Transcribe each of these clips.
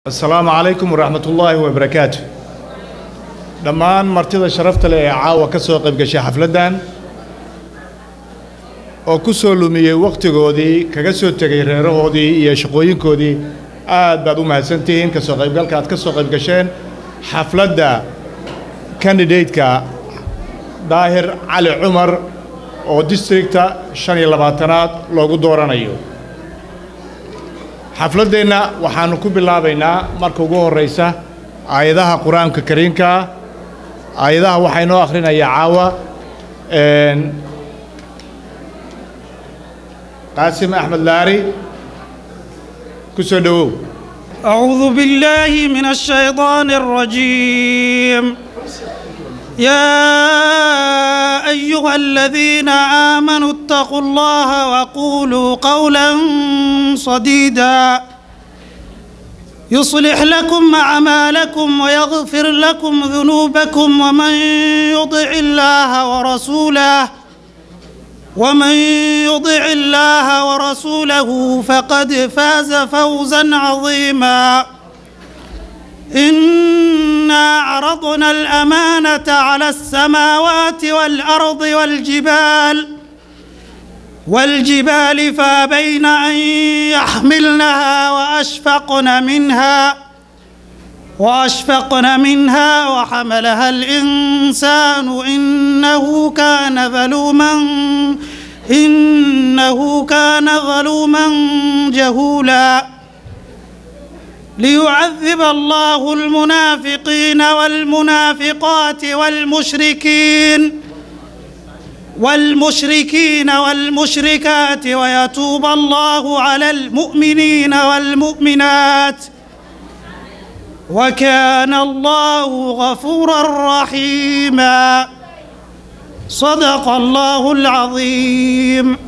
asalaamu calaykum waraxmat ullaahi wabarakaatu dhammaan martida sharafta leh ee caawa ka soo qayb gashay xafladdan oo ku soo lumiyey wakhtigoodii kaga soo tegay reerahoodii iyo shaqooyinkoodii aad baad u mahadsantihiin ka soo qaybgalka aad ka soo qayb gasheen xafladda kandidateka daahir cali cumar oo districta shan iyo labaatanaad loogu dooranayo xafladdeenna waxaannu ku bilaabaynaa marka ugu horraysa aayadaha qur-aanka kariimkaa aayadaha waxaa inoo akhrinayaa caawa qaasim axmed laari ku soo dhowow أعوذ بالله من الشيطان الرجيم يا أيها الذين آمنوا اتقوا الله وقولوا قولا صديدا يصلح لكم أعمالكم ويغفر لكم ذنوبكم ومن يطع الله ورسوله ومن يطع الله ورسوله فقد فاز فوزا عظيما إنا عرضنا الأمانة على السماوات والأرض والجبال والجبال فابين أن يحملنها وأشفقن منها وأشفقن منها وحملها الإنسان إنه كان ظلوما إنه كان ظلوما جهولا ليعذب الله المنافقين والمنافقات والمشركين والمشركين والمشركات ويتوب الله على المؤمنين والمؤمنات وكان الله غفورا رحيما صدق الله العظيم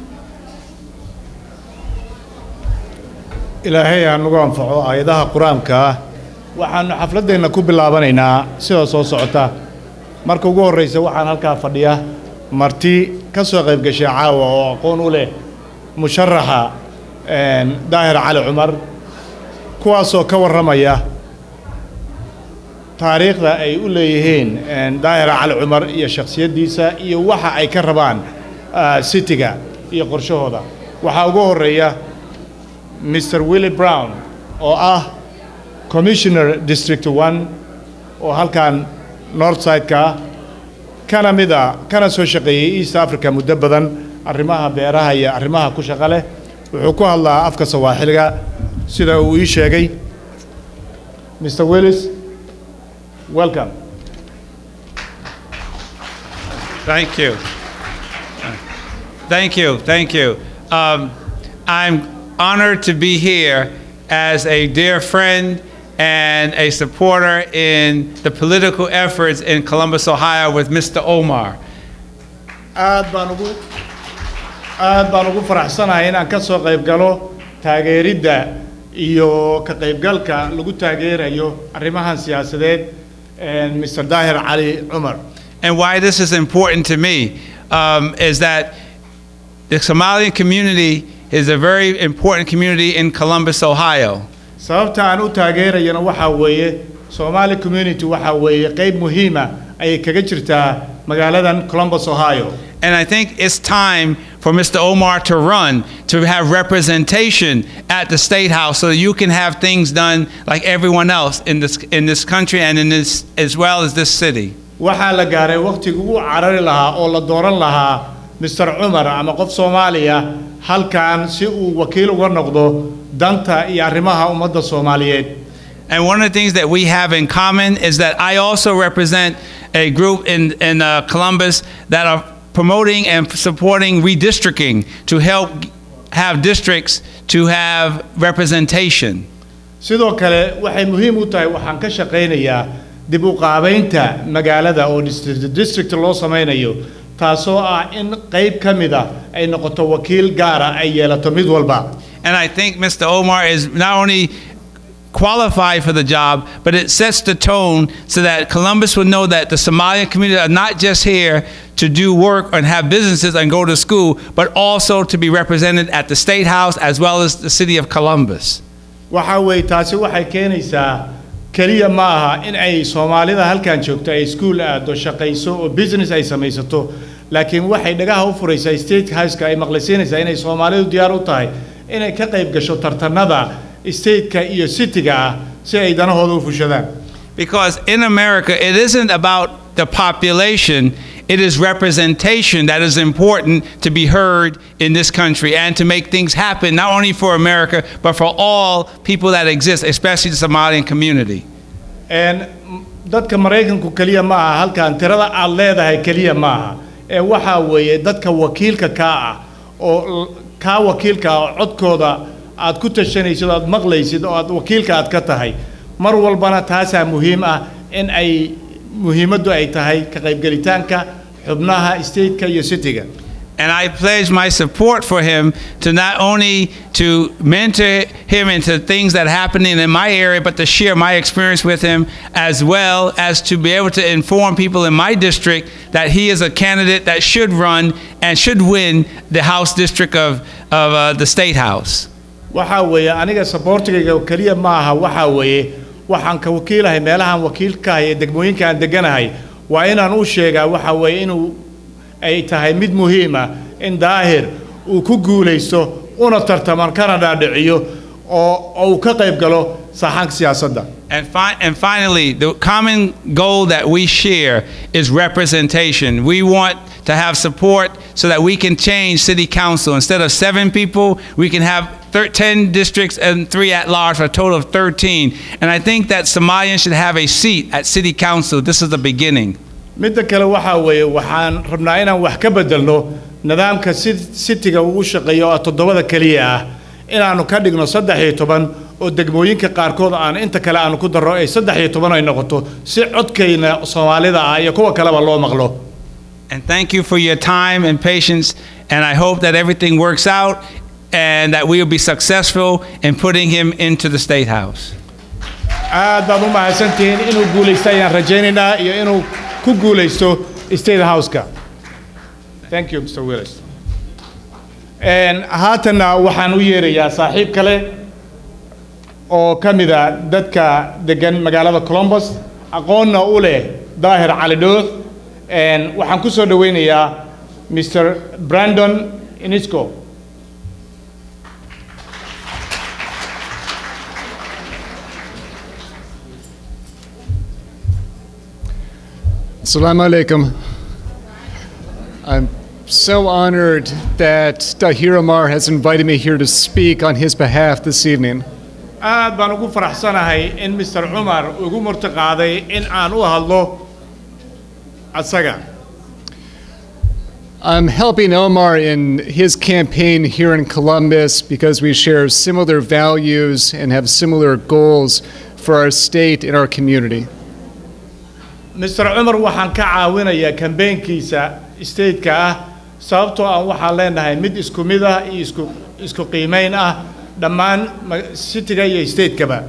ilaahay ha nagu anfaco aayadaha qur-aanka ah waxaannu xafladdeenna ku bilaabanaynaa sida soo socota marka ugu horraysa waxaan halkaa fadhiya marti ka soo qayb gashay caawa oo aqoon u leh musharaxa daahir cali cumar kuwaasoo ka warramaya taariikhda ay u leeyihiin daahir cali cumar iyo shakhsiyaddiisa iyo waxa ay ka rabaan citiga iyo qorshahooda waxaa ugu horreeya mr willi brown oo ah commissioner district one oo halkan north side-ka ah kana mid a kana soo shaqeeyey east africa muddo badan arrimaha beeraha iyo arrimaha ku shaqo leh wuxuu ku hadlaa afka sawaaxiliga sida uu ii sheegay mr willis welcome Thank you. Thank you. Thank you. Um, I'm honored to be here as a dear friend and a supporter in the political efforts in Columbus, Ohio with Mr. Omar. aad baan ugu aad baan ugu faraxsanahay inaan ka soo qayb galo taageeridda iyo ka qaybgalka lagu taageerayo arrimahan siyaasadeed mr daahir cali cumar And why this is important to me um, is that the Somalian community is a very important community in Columbus, Ohio. sababta aan u taageerayana waxaa weeye somali community waxaa weeye qayb muhiima ayay kaga jirtaa magaaladan columbus ohio And I think it's time for Mr. Omar to run to have representation at the state house so that you can have things done like everyone else in this in this country and in this as well as this city. waxaa la gaaray wakhtigii ugu carari lahaa oo la dooran lahaa mr cumar ama qof soomaaliya halkan si uu wakiil uga noqdo danta iyo arrimaha ummadda soomaaliyeed And one of the things that we have in common is that I also represent a group in, in uh, Columbus that are promoting and supporting redistricting to help have districts to have representation. sidoo kale waxay muhiim u tahay waxaan ka shaqaynayaa dib u qaabaynta magaalada oo district district loo samaynayo taasoo ah in qayb ka mid ah ay noqoto wakiil gaara ay yeelato mid walba And I think Mr. Omar is not only qualified for the job, but it sets the tone so that Columbus would know that the Somalian community are not just here to do work and have businesses and go to school, but also to be represented at the State House as well as the city of Columbus. waxaa weeye taasi waxay keenaysaa keliya ma aha in ay soomaalida halkan joogto ay iskuul aado shaqayso oo business ay samaysato laakiin waxay dhagaha u furaysaa state houseka ay maqlisiinaysaa inay soomaalidu diyaar u tahay inay ka qayb gasho tartanada stateka iyo cityga ah si ay danahooda u fushadaan Because in America, it isn't about the population, it is representation that is important to be heard in this country and to make things happen, not only for America, but for all people that exist, especially the Somalian community. Een, m- dadka maraykanku keliya ma aha halkan tirada aad leedahay keliya ma aha ee waxaa weeye dadka wakiilka kaa ah oo l- kaa wakiilka ah oo codkooda aad ku tashanaysid oo aad maqlaysid oo aad wakiilka aad ka tahay mar walbana taasaa muhiim ah in ay muhiimaddu ay tahay ka qaybgelitaanka xubnaha stateka iyo cityga And I pledge my support for him to not only to mentor him into things that are happening in my area, but to share my experience with him, as well as to be able to inform people in my district that he is a candidate that should run and should win the House district of, of uh, the State House. waxaa weeye aniga saboortigayga keliya ma aha waxaa weeye waxaan ka wakiilahay meelahaan wakiilkahay ee degmooyinka aan deganahay waa inaan u sheegaa waxaa weeye inuu ay tahay mid muhiima in daahir uu ku guulaysto una tartaman kana dhaadhiciyo oo oo uu ka qayb galo saxanka siyaasadda And, fi- and finally, the common goal that we share is representation. We want to have support so that we can change city council. Instead of seven people, we can have thir- 10 districts and three at large for a total of 13. And I think that Somalians should have a seat at city council. This is the beginning. midda kale waxaa weeye waxaan rabnaa inaan wax ka bedelno nidaamka si- sitiga uu u shaqeeyo oo toddobada keliya ah inaannu ka dhigno saddex iyo toban oo degmooyinka qaarkood aan inta kale aanu ku darro ay saddex iyo toban ay noqoto si codkayna soomaalida ah iyo kuwa kaleba loo maqlo And thank you for your time and patience. And I hope that everything works out and that we will be successful in putting him into the State House. aad baad u mahadsantihiin inuu guulaysto ayaan rajaynaynaa iyo inuu ku guulaysto state houseka thank you mr willis Een, haatanna waxaan u yeerayaa saaxiib kale oo ka mida dadka degan magaalada columbus aqoonna u leh daahir cali dhooth Een, waxaan ku soo dhoweynayaa mr brandon inisco Assalamu alaikum. I'm so honored that Dahir Amar has invited me here to speak on his behalf this evening. aad baan ugu faraxsanahay in mr cumar ugu murtiqaaday in aan u hadlo asaga I'm helping Omar in his campaign here in Columbus because we share similar values and have similar goals for our state and our community. mr cumar waxaan ka caawinayaa kambeynkiisa stateka ah sababtoo aan waxaan leenahay mid isku mid ah iyo isku isku qiimayn ah dhammaan ma- cityga iyo statekaba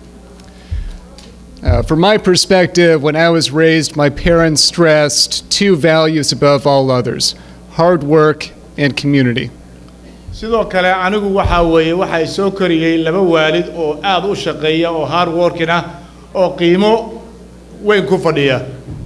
Uh, from my perspective, when I was raised, my parents stressed two values above all others hard work and community. sidoo kale anigu waxaa weeye waxay soo koriyey laba waalid oo aad u shaqeeya oo hard working ah oo qiimo weyn ku fadhiya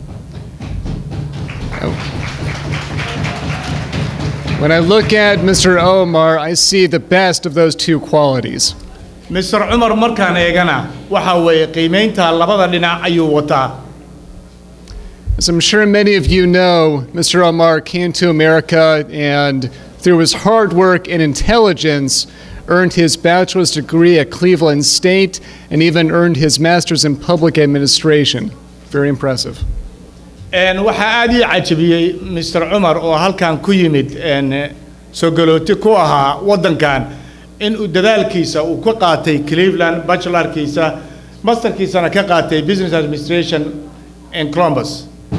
When I look at Mr. Omar, I see the best of those two qualities. mr cumar markaan eegana waxaa weeye qiimaynta labada dhinac ayuu wataa As I'm sure many of you know, Mr. Omar came to America and, through his hard work and intelligence, earned his bachelor's degree at Cleveland State and even earned his master's in public administration. Very impressive. Een, waxaa aad ii cajabiyey mr cumar oo halkan ku yimid een, soo galooti ku ahaa waddankan in uu dadaalkiisa uu ka qaatay cleveland bachelorkiisa masterkiisana ka qaatay business administration in columbus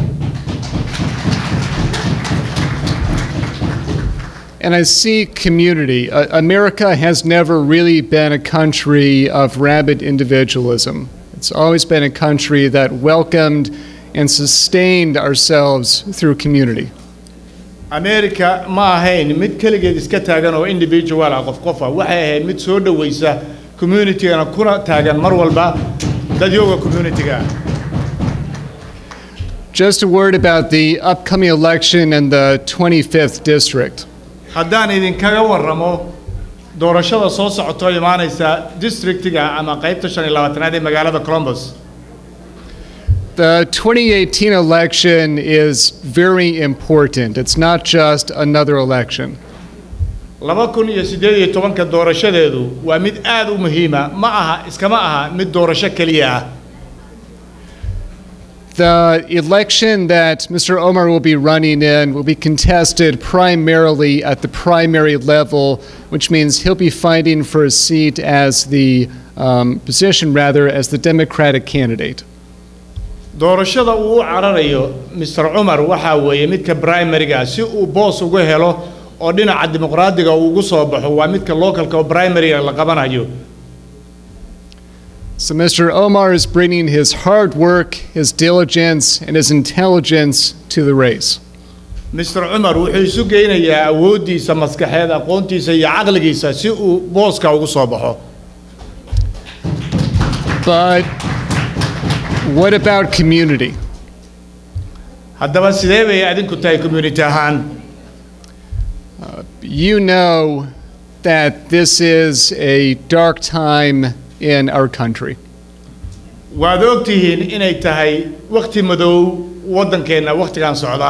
And I see community. Uh, America has never really been a country of rabid individualism. It's always been a country that welcomed and sustained ourselves through community. america ma ahayn mid keligeed iska taagan oo individual ah qof qofa waxay ahayd mid soo dhowaysa communitygana kuna taagan mar walba dadyooga communityga Just a word about the upcoming election in the 25th district. haddaan idinkaga warramo doorashada soo socotoo imaanaysa districtiga ama qaybta shan iyo labaatanaad ee magaalada columbus The 2018 election is very important. It's not just another election. laba kun iyo siddeed iyo tobanka doorashadeedu waa mid aad u muhiima ma aha iskama aha mid doorasho keliya ah The election that Mr. Omar will be running in will be contested primarily at the primary level, which means he'll be fighting for a seat as the um, position, rather, as the Democratic candidate. doorashada uu u cararayo mr cumar waxaa weeye midka primariga si uu boos ugu helo oo dhinaca dimuqraadiga uu ugu soo baxo waa midka localka oo primariga la qabanayo So Mr. Omar is bringing his hard work, his diligence, and his intelligence to the race. mr cumar wuxuu isu geynayaa awooddiisa maskaxeed aqoontiisa iyo caqligiisa si uu booska ugu soo baxo But what about community? haddaba sidee bay adinku tahay community ahaan You know that this is a dark time in our country. waad og tihiin inay tahay wakhti madow waddankeenna wakhtigan socda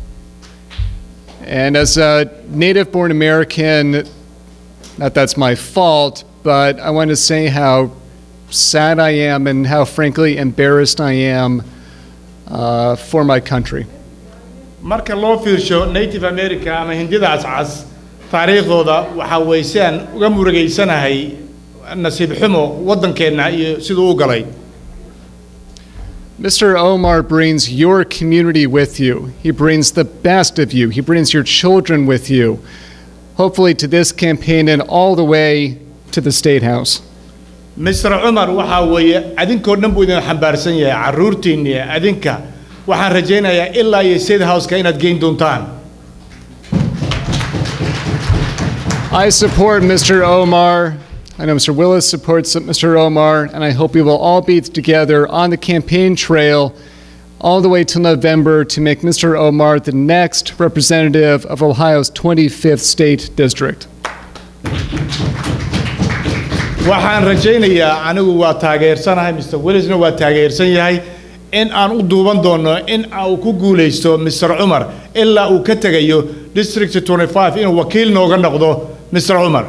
And as a native born American, not that's my fault, but I want to say how sad I am and how frankly embarrassed I am uh, for my country. marka loo fiirsho native america ama hindida cascas taariikhdooda waxaa weeye si aan uga murugaysanahay nasiib xumo waddankeenna iyo siduu u galay Mr. Omar brings your community with you. He brings the best of you. He brings your children with you. Hopefully, to this campaign and all the way to the State House. mr cumar waxaa weeye adinkoo dhan buu idin xambaarsan yahay carruurtiinni adinka waxaan rajaynayaa ilaa iyo state houseka inaad geyn doontaan I support Mr. Omar. I know Mr. Willis supports Mr. Omar, and I hope we will all be together on the campaign trail all the way till November to make Mr. Omar the next representative of Ohio's 25th State District. waxaan rajaynayaa anigu waa taageersanahay mr willisna waa taageersan yahay in aan u duuban doono in uu ku guulaysto mr cumar ilaa uu ka tegayo district 25 inuu wakiil nooga noqdo mr cumar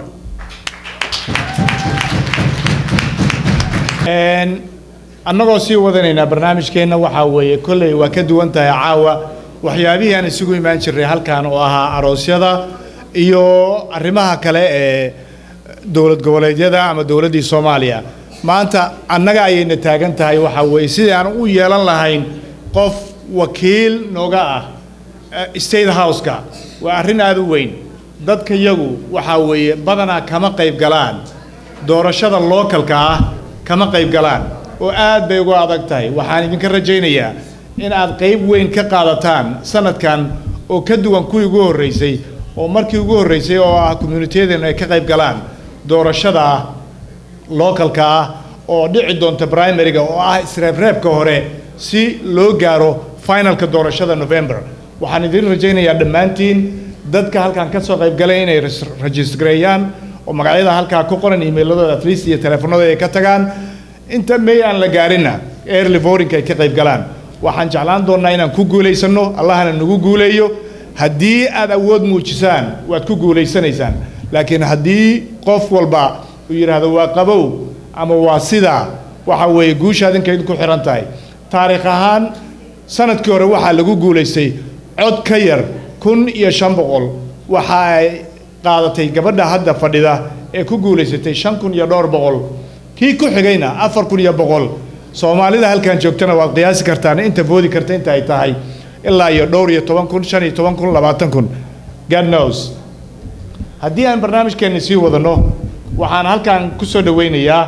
Een, annagoo sii wadanaynaa barnaamijkeenna waxaa weeye kolley waa ka duwan tahay caawa waxyaabihii aan isugu imaan jirnay halkan oo ahaa aroosyada iyo arrimaha kale ee dowlad goboleedyada ama dowladdii soomaaliya maanta annaga ayayna taagan tahay waxaa weeye sidii aan u yeelan lahayn qof wakiil nooga ah eh, state houseka waa arrin aad u weyn dadka yagu waxaa weeye badanaa kama qayb galaan doorashada lookalka ah kama qayb galaan oo aad bay uga adag tahay waxaan idinka rajaynayaa in aad qayb weyn ka qaadataan sanadkan oo ka duwan kuwii ugu horreysay oo markii ugu horreysay oo ah communityadeenu ay ka qayb galaan doorashada lookalka ah oo dhici doonta primariga oo ah isreebreebka hore si loo gaaro finalka doorashada november waxaan idin rajaynayaa dhammaantiin dadka halkan ka soo qayb galay inay res- registareeyaan oo magacyada halkaa ku qoran emailadooda at least iyo teleefanadooda ay ka tagaan inta may aan la gaarinna early voting ay ka qayb galaan waxaan jeclaan doonnaa inaan ku guulaysano allahna nagu guuleeyo haddii aad awood muujisaan waad ku guulaysanaysaan laakiin haddii qof walba uu yidhaahdo waa qabow ama waa sidaa waxa weeye guusha adinka idinku xihan tahay taariikh ahaan sanadkii hore waxaa lagu guulaystay cod ka yar kun iyo shan boqol waxa ay qaadatay gabadha hadda fadhida ee ku guulaysatay shan kun iyo dhowr boqol kii ku xigayna afar kun iyo boqol soomaalida halkan joogtana waad qiyaasi kartaan inta foodi karta inta ay tahay ilaa iyo dhowr iyo toban kun shan iyo toban kun labaatan kun god knows haddii aan barnaamijkeenna sii wadano waxaan halkan ku soo dhowaynayaa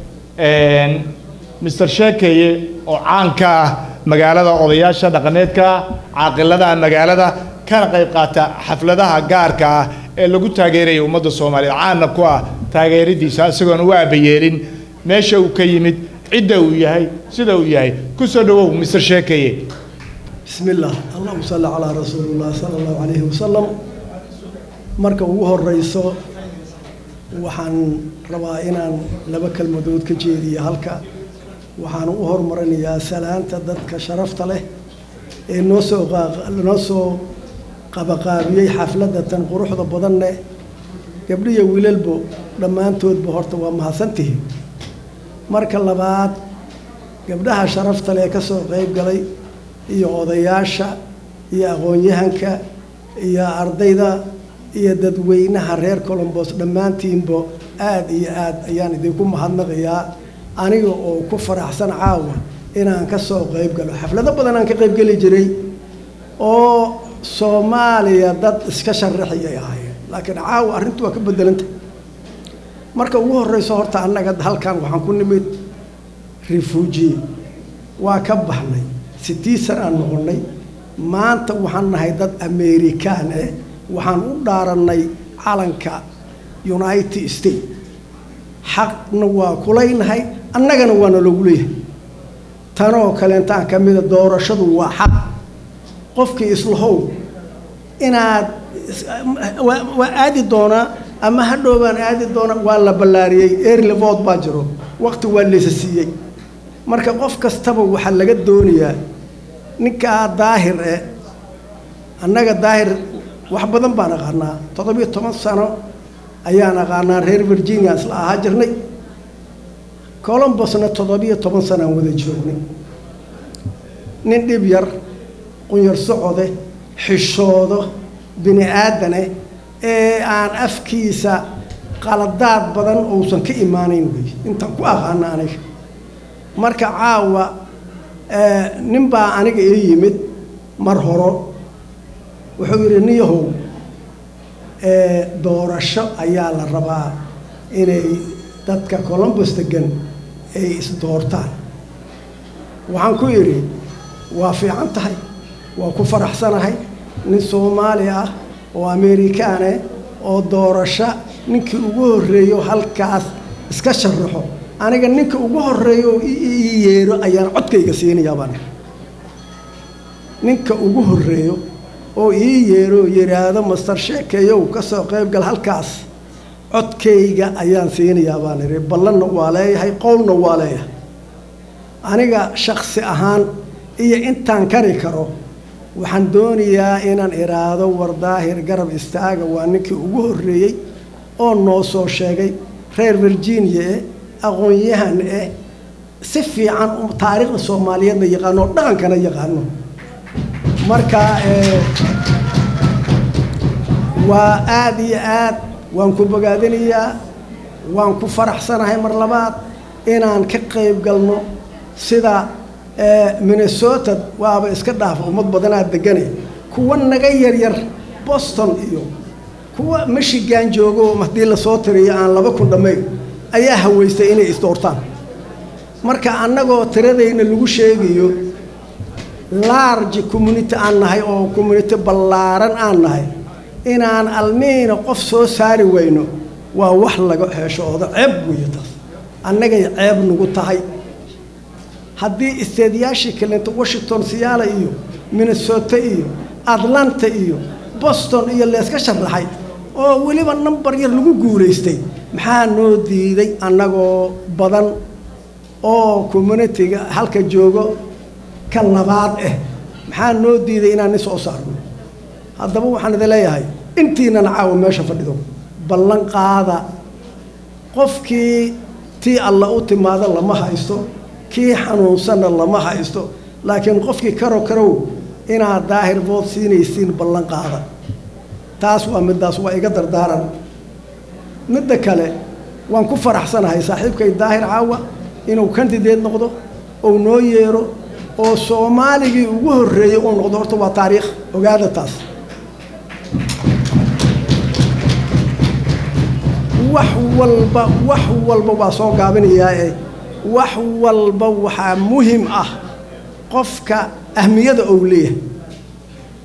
mr sheekeye oo caan ka ah magaalada odayaasha dhaqaneedka caaqilada magaalada kana qayb qaata xafladaha gaarka ah ee lagu taageeraya ummadda soomaaliyeed caanna ku ah taageeradiisa isagoon u aabayeelin meesha uu ka yimid cidda uu yahay sida uu yahay ku soo dhowow mister sheekeye بسم الله اللهم صل على رسول الله صلى الله عليه وسلم marka ugu horeyso waxaan rabaa inaan laba kelmadood ka jeediyo halka waxaan u hormarinayaa salaanta dadka sharafta leh ee noo soo noo soo qabaqaabiyey xafladda tan quruxda badan leh gabdhiyo wiilalbo dhammaantoodba horta waa mahadsantihiin marka labaad gabdhaha sharafta leh ka soo qayb galay iyo odayaasha iyo aqoon-yahanka iyo ardayda iyo dadweynaha reer colombos dhammaantiinba aada iyo aad ayaan idinku mahadnaqayaa aniga oo ku faraxsan caawa inaan ka soo qayb galo xaflado badan aan ka qayb geli jiray oo soomaaliya dad iska sharaxiyay ahaayeen laakiin caawa arrintu waa ka bedelanta marka ugu horeyso horta annaga halkan waxaan ku nimid refuujiye waa ka baxnay sitii san aan noqonnay maanta waxaan nahay dad amerikaan eh waxaan u dhaarannay calanka united states xaqna waa kulaynahay annagana waana loogu leeyahay tanoo kaleentaan ka mida doorashadu waa xaq qofkii islahow inaad waa aadi doonaa ama hadhow baan aadi doonaa waa la ballaariyey erlevood baa jiro waqti waa laysa siiyey marka qof kastaba waxaa laga doonayaa ninkaa daahir eh annaga daahir wax badan baan aqaanaa toddobiyo toban sano ayaan aqaanaa reer virginia isla ahaa jirnay colombosna toddobiyo toban sano aan wada joognay nin dhib yar qunyar socode xishoodo bini aadane ee aan afkiisa qaladaad badan uusan ka imaanayn wey intaan ku aqaana aniga marka caawa nin baa aniga ii yimid mar horo wuxuu yidhi niyahow doorasho ayaa la rabaa inay dadka colombos degan ay isdoortaan waxaan ku idhi waa fiican tahay waa ku faraxsanahay nin soomaali ah oo amerikaane oo doorasho ninkii ugu horreeyo halkaas iska sharaxo aniga ninka ugu horreeyo oo ii yeero ayaan codkayga siinayaa baan ninka ugu horreeyo oo ii yeero yidhaahdo master sheekeeyow ka soo qayb gal halkaas codkayga ayaan siinayaa baan idhi ballanna waa leeyahay qowlna waa leeyahay aniga shaksi ahaan iyo intaan kari karo waxaan doonayaa inaan idhaahdo war daahir garab istaaga waa ninkii ugu horreeyey oo noo soo sheegay reer virginia eh aqoon-yahan eh si fiican taariikhda soomaaliyeedna yaqaano oo dhaqankana yaqaano marka waa aada iyo aad waan ku bogaadinayaa waan ku faraxsanahay mar labaad inaan ka qayb galno sida minnesota waaba iska dhaafa ummad badanaa degane kuwa naga yaryar boston iyo kuwa michigan joogo haddii lasoo tiriyo aan laba kun dhammayn ayaa haweystay inay isdoortaan marka annagoo tiradayna lagu sheegayo large community aan nahay oo community ballaaran aan nahay inaan almiina qof soo saari weyno waa wax laga heshoodo ceeb weeye taas annagay ceeb nagu tahay haddii isteedyaashii kalenta washington siyaala iyo minnesota iyo atlanta iyo boston iyo leeska sharaxay oo weliba number yar lagu guulaystay maxaa noo diiday annagoo badan oo communitiga halka joogo ka labaad ah maxaa noo diiday inaan nin soo saarno haddaba waxaan idin leeyahay intiinana caawa meesha fadhido ballan qaada qofkii tii alla u timaado lama haysto kii xanuunsanna lama haysto laakiin qofkii karo karow inaad daahir bood siinaysiin ballan qaada taas waa middaas waa iga dardaaran midda kale waan ku faraxsanahay saaxiibkay daahir caawa inuu kandideed noqdo ou noo yeero oo soomaaligii ugu horreeyey uu noqdo horta waa taariikh ogaada taas wax walba wax walba waa soo gaabinayaa ee wax walba waxaa muhim ah qofka ahmiyada ou leeyahay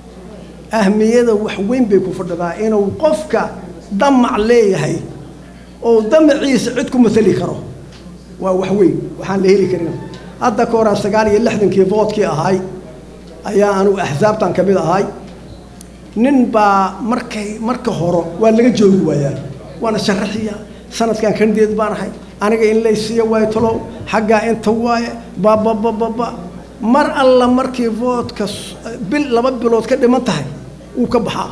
ahmiyada wax weyn bay ku fadhidaa inuu qofka damac leeyahay oo damaciisa cid ku matali karo waa wax weyn waxaan la heli karin hadda ka horaa sagaal iyo lixdankii voodkii ahay ayaa anugu axsaabtan ka mid ahay nin baa markay marka horo waa laga joogi waayaa waana sharaxiya sanadkan kandeed baan ahay aniga in laysiiya waayo talow xaggaa inta waaye bababababa mar alla markii voodka bil laba bilood ka dhiman tahay wuu ka baxaa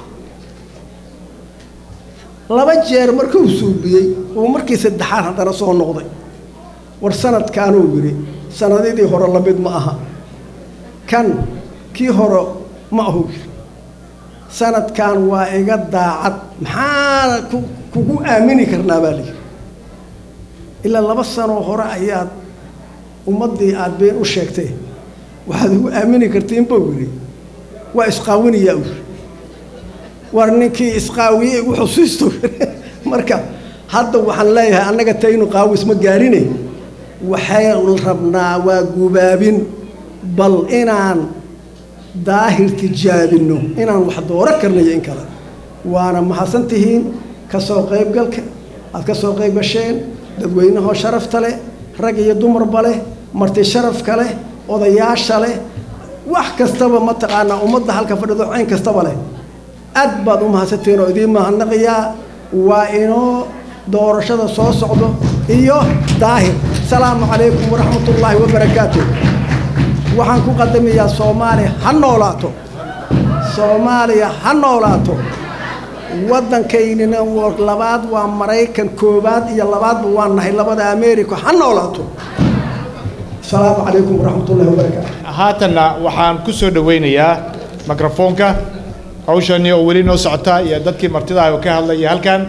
laba jeer markuu suubiyey uu markii saddexaad haddana soo noqday war sanadkaanuu yidhi sanadidii hore lamid ma aha kan kii hore ma ahu yidhi sanadkan waa iga daacad maxaana ku kugu aamini karnaa baa layidhi ilaa laba sanoo hore ayaad ummaddii aad been u sheegtay waxaad ugu aamini kartiin buu yidhi waa isqaawinayaa u yidhi war ninkii isqaawiyey igu xusiisto marka hadda waxaan leeyahay annaga taynu qaawis ma gaarine waxaynu rabnaa waa gubaabin bal inaan daahir tijaabinno inaan wax dooro karnayo in kale waana mahadsan tihiin ka soo qaybgalka aad ka soo qayb gasheen dadweynahoo sharafta leh rag iyo dumarba leh marti sharafka leh odayaasha leh wax kastaba mataqaanaa ummadda halka fadhido cayn kastaba leh aad baad u mahadsantihiin oo idiin mahadnaqayaa waa inoo doorashada soo socdo iyo daahir asalaamu calaykum waraxmatullaahi wabarakaatu waxaan ku qadamayaa soomaaliya ha noolaato soomaaliya ha noolaato waddankaynina labaad waa maraykan koowaad iyo labaadba waa nahay labada ameerika ha noolaato asalaamu calaykum waraxmatullahi wabarakaatu haatanna waxaan ku soo dhowaynayaa mikrofoonka hawshani oo weli noo socota iyo dadkii martidaah oo ka hadlaya halkan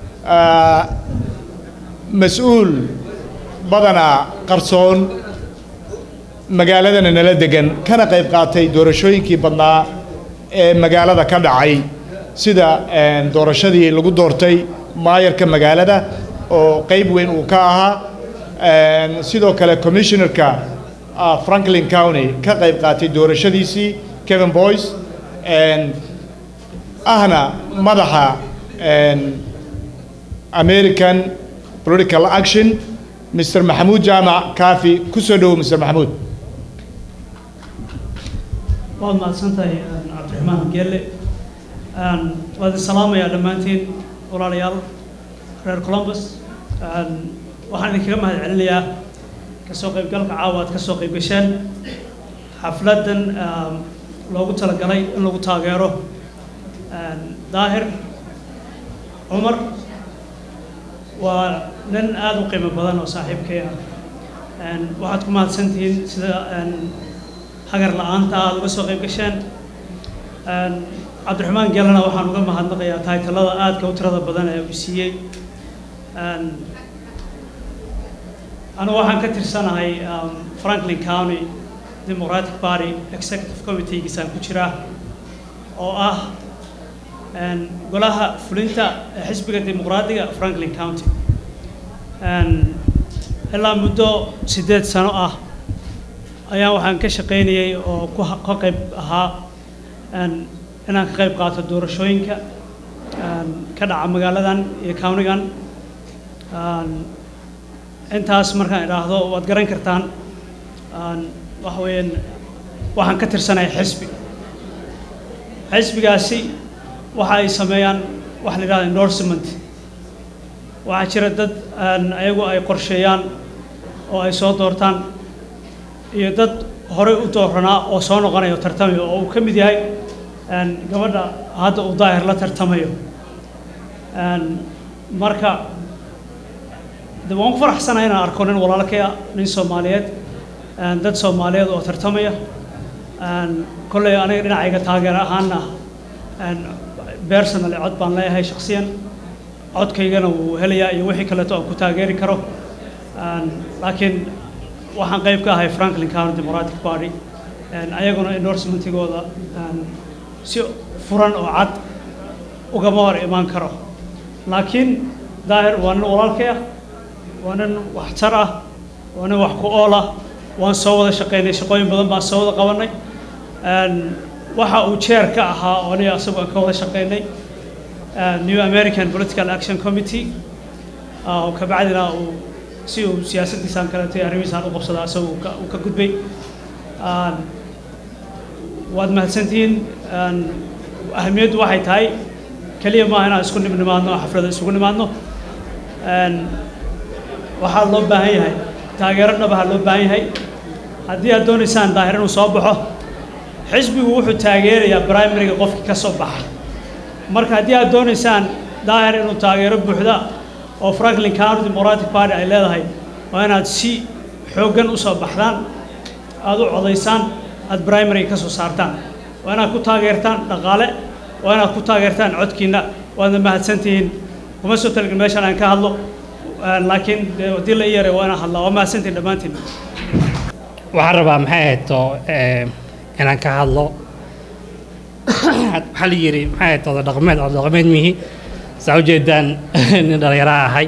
mas-uul badanaa qarsoon magaaladana nala degan kana qayb qaatay doorashooyinkii badnaa ee magaalada ka dhacay sida doorashadii lagu doortay maayarka magaalada oo qayb weyn uu ka ahaa sidoo kale commissionerka franklin county ka qayb qaatay doorashadiisii kevin boyce ahna madaxa american political action mr maxamuud jaamac kaafi ku soo dhowo mr maxamuud waad mahadsantahay cabdiraxmaan geelle waad salaamayaa dhammaantiin walaalayaal reer columbus waxaan idinkaga mahad celinayaa kasoo qaybgalka caawa aad kasoo qayb gasheen xafladdan loogu talagalay in lagu taageero daahir cumar waa nin aada u qiimo badan oo saaxiibkay ah waxaad ku mahadsantihiin sida hagar la-aanta aada uga soo qayb gasheen cabdiraxmaan gelana waxaan uga mahadnaqayaa taytalada aadka u tirada badan ee uu siiyey anigu waxaan ka tirsanahay franklin county democratic party executive committeegiisaan ku jiraa oo ah golaha fulinta ee xisbiga dimuqraadiga franklin county ilaa muddo siddeed sano ah ayaa waxaan ka shaqaynayay oo ku ka qayb ahaa inaan ka qayb qaato doorashooyinka ka dhaca magaaladan iyo countigan intaas markaan idhaahdo waad garan kartaan waxa weeyaan waxaan ka tirsanahay xisbi xisbigaasi waxa ay sameeyaan waxa la yidhahda endorsement waxaa jira dad ayagu ay qorsheeyaan oo ay soo doortaan iyo dad horey u dooranaa oo soo noqonayo tartamayo oo uu ka mid yahay gabadha hadda uu daahir la tartamayo marka de waan ku faraxsanahay inaan arko nin walaalkaya nin soomaaliyeed dad soomaaliyeed oo tartamaya kolley aniga dhinacayga taageer ahaana personally cod baan leeyahay shaksiyan codkaygana wuu helayaa iyo wixii kaleeto aan ku taageeri karo laakiin waxaan qayb ka ahay franklin county democratic party ayaguna endorsementigooda si furan oo cad ugama hor imaan karo laakiin daahir waa nin walaalkay ah waa nin waxtar ah waa nin wax ku ool ah waan soo wada shaqaynay shaqooyin badan baan soo wada qabanay waxa uu jeer ka ahaa oo aniga asagu aan ka wada shaqaynay new american political action committee ah, oo kabacdina uu si uu siyaasaddiisaan kaleeto iyo arrimihiisaan u qabsada isaga uu ka- uu ka gudbay Aan, waad mahadsantihiin Aan, ahamiyaddu waxay tahay keliya maaha inaan isku nimnimaadno oo xaflada isugu nimaadno Een, waxaa loo baahan yahay taageero dhabaha loo baahan yahay haddii aad doonaysaan daahir inuu soo baxo xisbigu wuxuu taageerayaa primariga qofkii ka soo baxa marka haddii aad doonaysaan daahir inuu taageero buuxda oo franklin county democratic party ay leedahay waa inaad si xooggan u soo baxdaan aad u codaysaan aad primariga ka soo saartaan waa inaad ku taageertaan dhaqaale waa inaad ku taageertaan codkiinna waadna mahadsantihiin kuma soo talgin meeshaan aan ka hadlo Een, laakiin dee haddii la ii yaray waa inaan hadlaa waa mahadsantihiin dhammaantiin waxaan rabaa maxay ahayd oo eh, inaan ka hadlo waxaa la yidhi maxay ahayd oda dhaqameed oda dhaqameed mihi saa ujeedaan nin dhallinyaraha ahay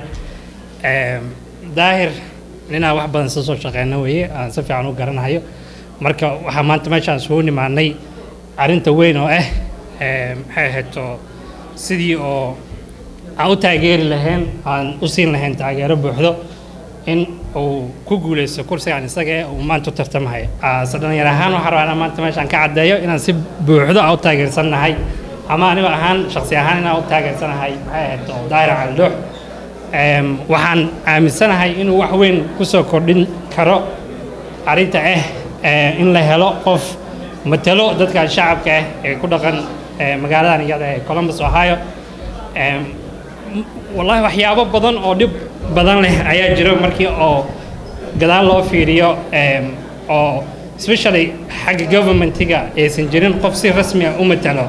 Em, daahir ninaan wax badan soo soo shaqeyna weeye aan si fiican u garanayo marka waxaa maanta meeshaan isugu nimaanay arrinta weyn oo ah eh, maxay ahayd oo sidii oo aan u taageeri lahayn aan u siin lahayn taageero buuxdo in uu ku guuleysto kursigan isaga eh uu maanta u tartamahay ase dhalinyar ahaan waxaan rabaa inaan maanta meeshaan ka caddeeyo inaan si buuxdo aan u taageersanahay ama anigo ahaan shaksi ahaan inaan u taageersanahay maxay ahayd oo daahir caldoox Em, waxaan aaminsanahay inuu wax weyn ku soo kordhin karo arrinta ah eh, in la helo qof matalo dadka shacabka ah ee ku dhaqan eh, magaaladan iyada ee columbus ohio Em, m- wallaahi waxyaabo badan oo dhib badan leh ayaa jira markii oo gadaal loo fiiriyo em, oo especially xagga governmentiga aysan jirin qof si rasmi ah u matalo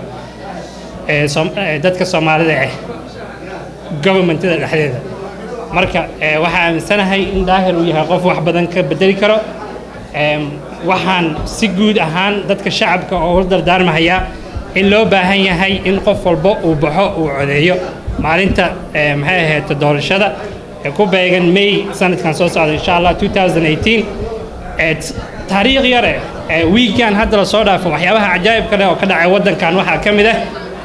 ee Soom- ee dadka soomaalida ah governmentada dhexdeeda marka eh, waxaan aaminsanahay in daahir uu yahay qof wax badan ka bedeli karo Em, waxaan si guud ahaan dadka shacabka oo u dardaarmahayaa in loo baahan yahay in qof walba uu baxo uu codeeyo maalinta eh, maxay ahayd doorashada ee ku beegan may sanadkan soo socda insha allah 2018 ee t- taariikh yare ee wiigan hadda la soo dhaafo waxyaabaha cajaa'ibka leh oo ka dhacay waddankan waxaa ka mid ah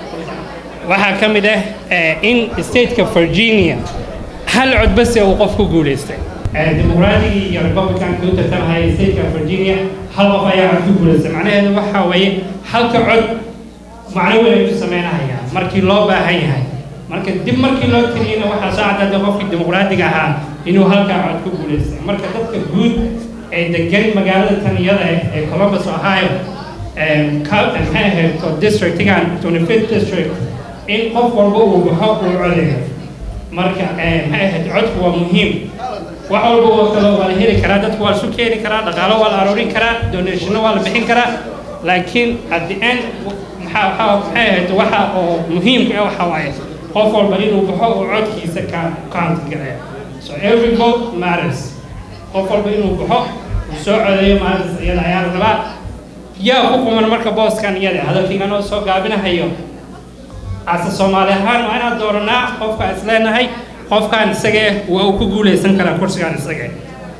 waxaa ka mid ah eh, in stateka virginia hal cod base uu qof ku guulaystay Eh, dimuqraatigii iyo republicanka u tartamahayay stateka virginia hal qof ayaa cod ku guulaystay macnaheedu waxaa weeye halka cod macno weyn ayuu sameynahaya markii loo baahan yahay marka dib markii loo tiriyena waxaa soo cadaaday qofkii dimuqraadiga ahaa inuu halkaa cod ku guulaystay marka dadka guud ee degan magaalada tan iyada ah ee columbus ohio em, ka- maxay ahayd oo districtigan 25th district in qof walba uu baxo uu codeeyo marka eh, maxay ahayd codku waa muhiim wax walba oo kale waa la heli karaa dadku waa isu keeni karaa dhaqaalo waa la aroorin karaa donationno waa la bixin karaa laakiin at the end maxaa waxaa maxay ahayd waxa oo muhiimka ah waxa waaye qof walba inuu baxo uu codkiisa ka count gareeyo so every vote matters qof walba inuu baxo uu soo codeeyo maalintaas iyada ayaa la rabaa yaa ku quman marka booskan iyada hadalkaygan oo soo gaabinahayo ase soomaali ahaan waa inaan dooranaa qofka is leenahay qofkan isagee waa uu ku guuleysan karaa kursigan isagee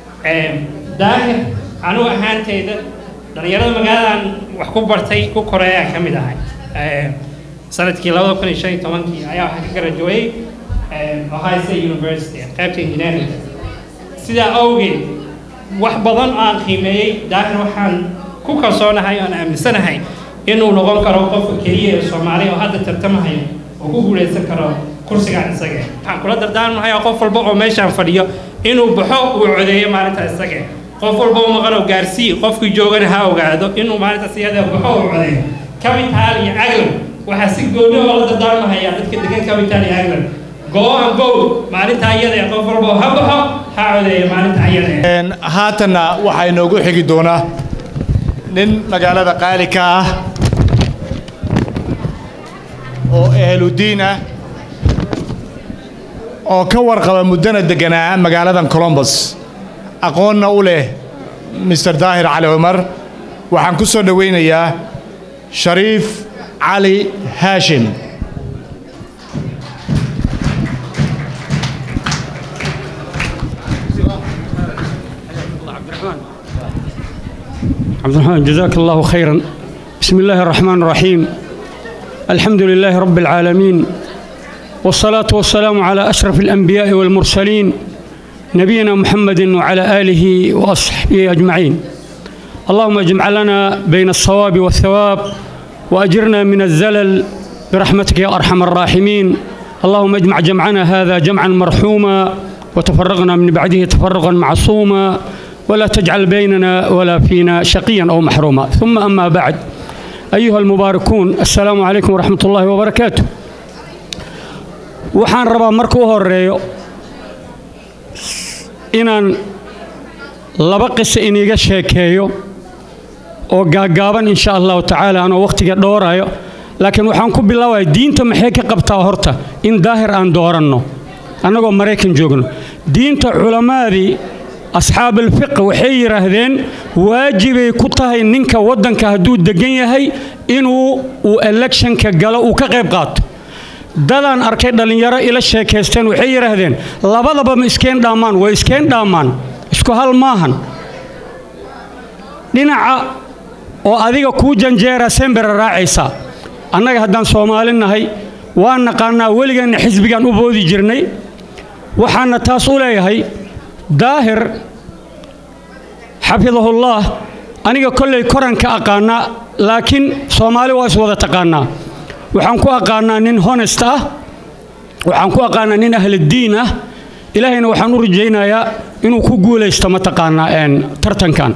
daahir anugu ahaanteyda dhalinyarada magaaladan wax ku bartay ku koray ayaan ka mid ahay Em, sanadkii labada kun iyo shan iyo tobankii ayaa waxaa ka garajuwayey ohio state university qaybta engineering sidaa awgeed wax badan oo aan qiimeeyey daahir waxaan ku kalsoonahay oo aan aaminsanahay inuu noqon karo qofka keliya ee soomaaliya oo hadda tartamahaya oo ku guuleysan karo kursigan isaga waxaan kula dardaarmahayaa qof walba oo meeshaan fadhiyo inuu baxo uu codeeyo maalinta isaga qof walba oo maqan oo gaarsii qofkii joogana ha ogaado inuu maalintaas iyada baxo uu codeeyo capital iyo aglan waxaa si gooni oo la dardaarmahayaa dadka degan capital iyo aglan go and vote maalinta iyada ee qof walba oo ha baxo ha codeeyo maalinta iyada ee Een, haatanna waxaa inoogu xigi doonaa nin magaalada qaali ka ah oo ehludiin ah oo ka warqaba muddana deganaa magaaladan colombus aqoonna u leh mr daahir cali cumar waxaan ku soo dhowaynayaa shariif cali haashim عبد الرحمن جزاك الله خيرا بسم الله الرحمن الرحيم الحمد لله رب العالمين والصلاة والسلام على أشرف الأنبياء والمرسلين نبينا محمد وعلى آله وأصحابه أجمعين اللهم اجمع لنا بين الصواب والثواب وأجرنا من الزلل برحمتك يا أرحم الراحمين اللهم اجمع جمعنا هذا جمعا مرحوما وتفرقنا من بعده تفرقا معصوما ولا تجعل بيننا ولا فينا شقيا أو محروما ثم أما بعد أيها المباركون السلام عليكم ورحمة الله وبركاته waxaan rabaa marka u horeeyo inaan laba qiso iniga sheekeeyo oo gaaggaaban insha allahu tacaala anoo wakhtiga dhoorayo laakiin waxaan ku bilaabaya diinta maxay ka qabtaa horta in daahir aan dooranno annagoo maraykan joogno diinta culammaadii asxaabalfiq waxay yidhaahdeen waajibay ku tahay ninka waddanka hadduu deggan yahay inuu uu electionka galo uu ka qayb qaato dadaan arkay dhallinyaro ila sheekaysteen waxay yidhaahdeen labadaba ma iskeen dhaammaan way iskeen dhaammaan isku hal maahan dhinaca oo adiga kuu janjeera sembera raacaysaa annaga haddaan soomaali nahay waan naqaannaa weligeenna xisbigaan u boodi jirnay waxaana taas u leeyahay daahir xafidahullaah aniga kollay koranka aqaannaa laakiin soomaali waa iswada taqaannaa waxaan ku aqaannaa nin honest ah waxaan ku aqaannaa nin ahladdiin ah ilaahayna waxaan u rajaynayaa inuu ku guulaysto mataqaannaa tartankan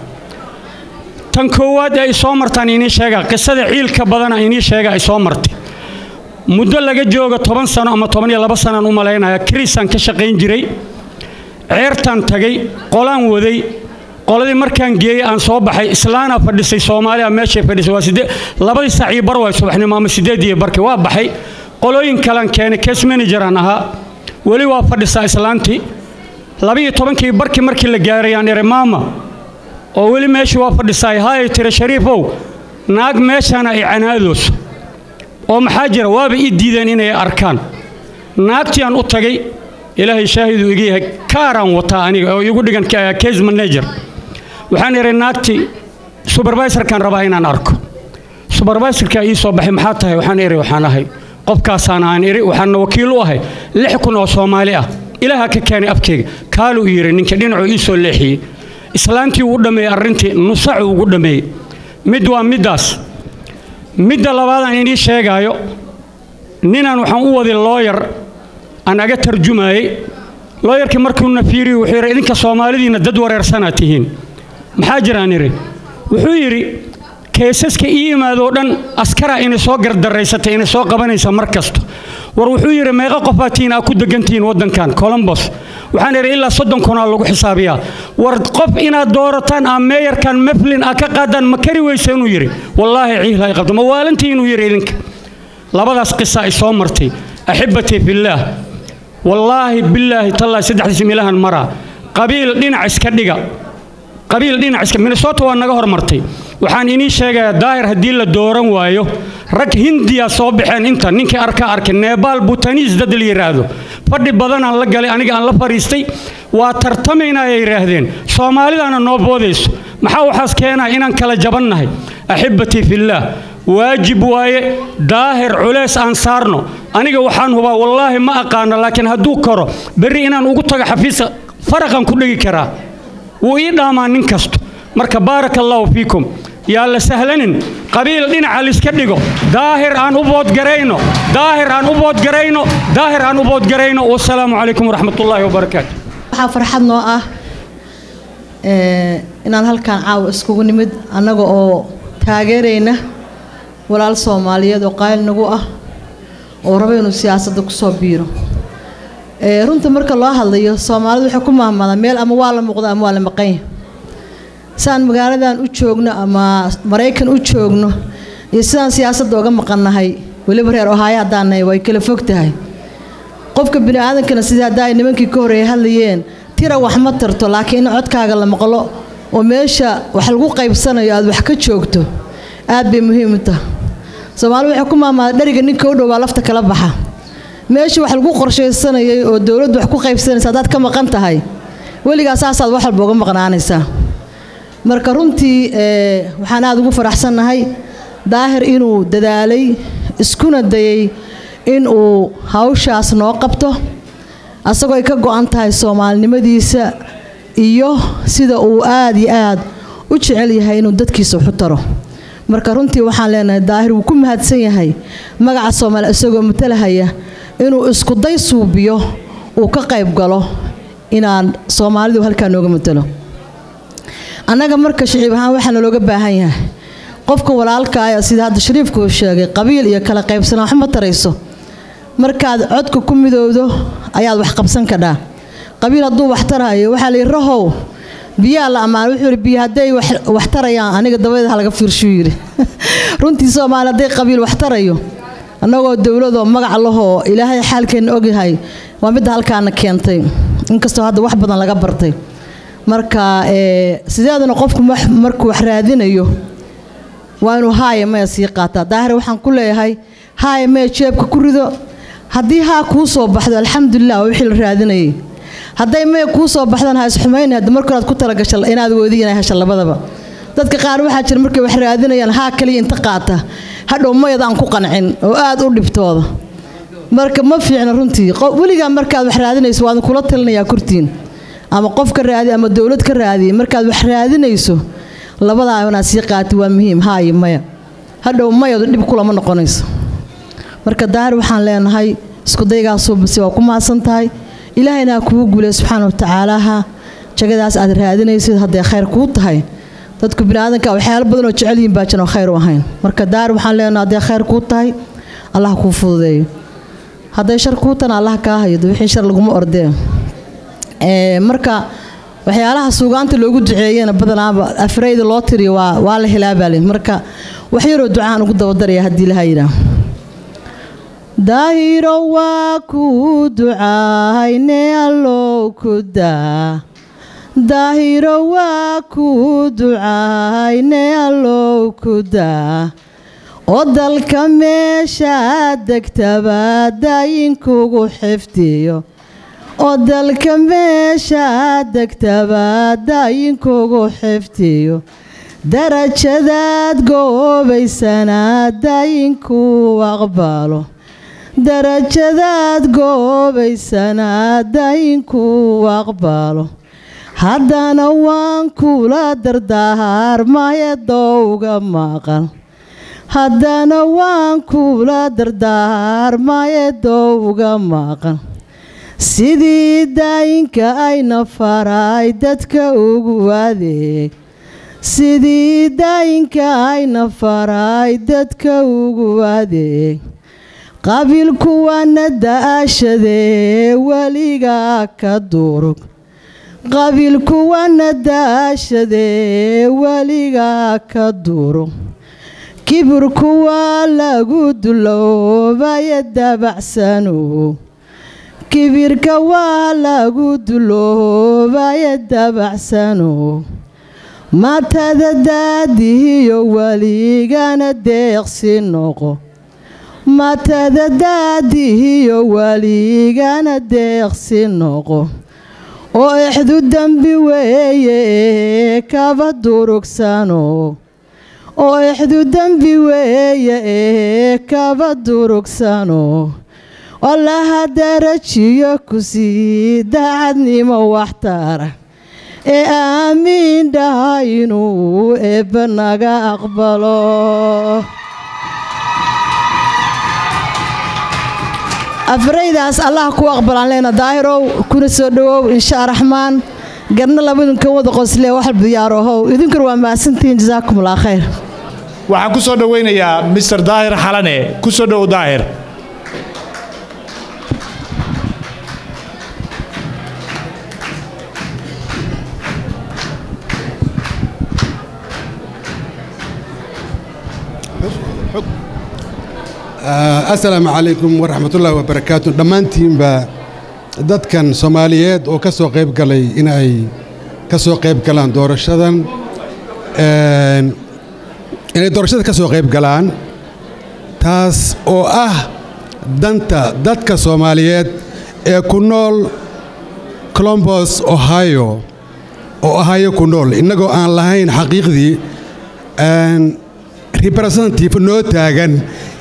tan koowaad ee ay soo martaan inii sheegaa qisada ciilka badana inii sheega ay soo martay muddo laga jooga toban sano ama toban iyo laba sanaan u malaynaya krisaan ka shaqayn jiray ceertaan tagay qolaan waday qoladii markaan geeyey aan soo baxay islaana fadhisay soomaaliya meeshay fadhisay waa sidee labadii saac iyo bar waay subaxnimo ama sideed iyo barkii waa baxay qolooyin kalan keenay case manageraan ahaa weli waa fadhisaa islaantii labiyo tobankii barkii markii la gaaray aan ihi maama oo weli meeshii waa fadhisaay haay tiri shariifow naag meeshaana ay canaadooso oo maxaa jira waaba ii diideen inay arkaan naagtii aan u tagay ilaahay shaahiduu iga yahay kaaraan wataa aniga oo igu dhigan case manager waxaan idhi naagtii subervisorkaan rabaa inaan arko subervisorkaa ii soo baxay maxaa tahay waxaan idhi waxaan ahay qofkaasaan aan idhi waxaana wakiil u ahay lix kun oo soomaali ah ilaaha ka keenay afkeyga kaaluu yidhi ninka dhinacuu ii soo leexiyey islaantii uu dhammeeyey arrintii nusacuu ugu dhammeeyey mid waa middaas midda labaadaan inii sheegaayo ninaan waxaan u waday looyar aan aga tarjumaayey looyarkii markuuna fiiriyo wuxuu yidhi idinka soomaalidiinna dad wareersanaa tihiin maxaa jiraan idhi wuxuu yidhi keesaska ii imaadoo dhan askaraa inay soo gardaraysatay inay soo qabanaysa mar kasta war wuxuu yidhi meeqa qofaa tihiin aa ku degantihiin waddankan colombos waxaan idhi ilaa soddon kunaa lagu xisaabiyaa war qof inaad doorataan aa meeyarkan meflin aa ka qaadaan ma kari weysa inuu yidhi wallaahi ciihla ay qabto ma waalantii inuu yidhi idinka labadaas qisa ay soo martay axibbatii fillaah wallaahi billaahi tallaahi saddexdiis milahan maraa qabiil dhinac iska dhiga qabiil dhinac iska minnesota waa naga hormartay waxaan inii sheegayaa daahir haddii la dooran waayo rag hindiya soo baxeen inta ninkii arka arkay nebaal butaniis dad la yidhaahdo fadhi badanaan la galay aniga aan la fadhiistay waa tartamaynaa ay yidhaahdeen soomaalidaana noo boodayso maxaa waxaas keenaa inaan kala jabannahay axibbatii fillaah waajib waaye daahir culeys aan saarno aniga waxaan hubaa wallaahi ma aqaano laakiin hadduu koro berri inaan ugu tago xafiiska faraqan ku dhegi karaa wuu ii dhaamaa nin kasto marka baaraka allaahu fiikum yaa la sahlanin qabiil dhinaca liska dhigo daahir aan u boodgarayno daahir aan u boodgarayno daahir aan u boodgarayno wasalaamu calaykum waraxmatullaahi wabarakaatu waxaa farxad noo ah inaan halkaan caawa iskugu nimid annaga oo taageerayna walaal soomaaliyeed oo qaali nagu ah oo raba inuu siyaasadda kusoo biiro runta marka loo hadlayo soomaalidu waxay ku mahmadaan meel ama waa la muuqda ama waa la maqanya sidaan magaaladan u joogno ama maraykan u joogno iyo sidaan siyaasadda uga maqannahay weliba reer ohaayo haddaan nahay way kala fog tahay qofka bini aadankana sidii hadda ay nimankii ka horreeyay hadlayeen tira wax ma tarto laakiin in codkaaga la maqlo oo meesha wax lagu qaybsanayo aad wax ka joogto aad bay muhiim u tahay soomaalidu waxay ku mahmaada dheriga ninka u dhow baa lafta kala baxa meesha wax lagu qorshaysanayay oo dowladdu wax ku qaybsanaysa haddaad ka maqan tahay weligaa saasaad wax walba uga maqnaanaysaa marka runtii waxaan aada ugu faraxsannahay daahir inuu dadaalay iskuna dayay in uu hawshaas noo qabto asagoo ay ka go-an tahay soomaalinimadiisa iyo sida uu aada iyo aad u jecel yahay inuu dadkiisa waxu taro marka runtii waxaan leenahay daahir wuu ku mahadsan yahay magaca soomaaliya isagoo matalahaya inuu iskuday suubiyo uu ka qayb galo inaan soomaalidu halkaa nooga matalo annaga marka shiciib ahaan waxaa nalooga baahan yahay qofka walaalkaaya sida hadda shariifku uu sheegay qabiil iyo kala qaybsanaa wax ma tarayso markaad codka ku midowdo ayaad wax qabsan kadhaa qabiil hadduu wax tarayo waxaa la yidhi rahow biyaa la ammaan wuxuu yidhi biyo hadday wax tarayaan aniga dabadeed ha laga fiirshuu yidhi runtii soomaali hadday qabiil wax tarayo annagoo dowladoo magac lahoo ilaahay xaalkeenna ogyahay waa midda halkaana keentay inkastoo hadda wax badan laga bartay marka sideedana qofku markuu wax raadinayo waa inuu haaya maya sii qaataa daahir waxaan ku leeyahay haaya maya jeebka ku rido haddii haa kuu soo baxdo alxamdulilah waa wixii la raadinayay hadday maya kuu soo baxdan ha isxumayna hadda marka horaad ku talagasha inaad woodi inay hesha labadaba dadka qaar waxaa jira markay wax raadinayaan haa kaliya inta qaata hadhow mayad aan ku qancin oo aad u dhibtooda marka ma fiicna runtii weligaa markaad wax raadinayso waadin kula talinayaa kurtiin ama qof ka raadi ama dowlad ka raadiya markaad wax raadinayso labadaa inaad sii qaati waa muhiim haayo maya hadhow mayadu dhib kulama noqonayso marka daahir waxaan leenahay iskudaygaasuubasi waa ku mahadsan tahay ilaahayna ha kugu guulay subxaana wa tacaalaha jagadaas aad raadinaysid hadday khayr kuu tahay dadku biniaadanka waxyaalo badan oo jecel yihiin baa jiran khayr u ahayn marka daahir waxaan leenahay hadday khayr kuu tahay allah kuu fududeeyo hadday shar kuu tana allah kaa haydo wixii shar laguma ordee marka waxyaalaha suugaanta loogu duceeyana badanaaba afrayda loo tiriyo waa waa la helaabaale marka wax yaroo ducaan ugu dabadaraya haddii laha yidhaah daahiro waa kuu ducaayne allow ku daa daahiro waa kuu ducaayne allow ku daa oo dalka meeshaad degtaba daayinkugu xifdiyo oo dalka meeshaad degtaba daayinkugu xifdiyo darajadaad goobaysana daayinkuu aqbalo darajadaad goobaysana daayinkuu aqbalo haddana waan kula dardaarmaye dowga maqal haddana waan kula dardaarmaye dowga maqal sidii daayinka ayna faray dadka ugu adeeg sidii daayinka ayna faray dadka ugu adeeg qabiilkuwaana da-ashadee weligaa ka durug qabiilkuwaana da-ashadee weligaa ka durug kibirku waa lagu duloobaya dabacsano kibirka waa lagu duloobaya dabacsano matada daadihiyo weligana deeqsi noqo matada daadihiyo weligana deeqsi noqo oo exdu dembi weeye ee kaba durugsano oo exdu dembi weeye ee kaba durugsano allaha darajiyo ku sii daacadnimo waxtara ee aamiin dhaha inuu eebba naga aqbalo afraydaas allah ku aqbalaan leena daahirow kuna soo dhowow insha raxmaan garna labadinka wada qosle wax diyaarohow idinkuna waa mahadsantihiin jasaakum allah khayr waxaan ku soo dhowaynayaa mister daahir xalane ku soo dhowow daahir asalaamu calaykum waraxmatullaahi wabarakaatu dhammaantiinba dadkan soomaaliyeed oo ka soo qayb galay in ay ka soo qayb galaan doorashadan inay doorashada ka soo qayb galaan taas oo ah danta dadka soomaaliyeed ee ku nool colombos ohio oo ohio ku nool innagoo aan lahayn xaqiiqdii representative noo taagan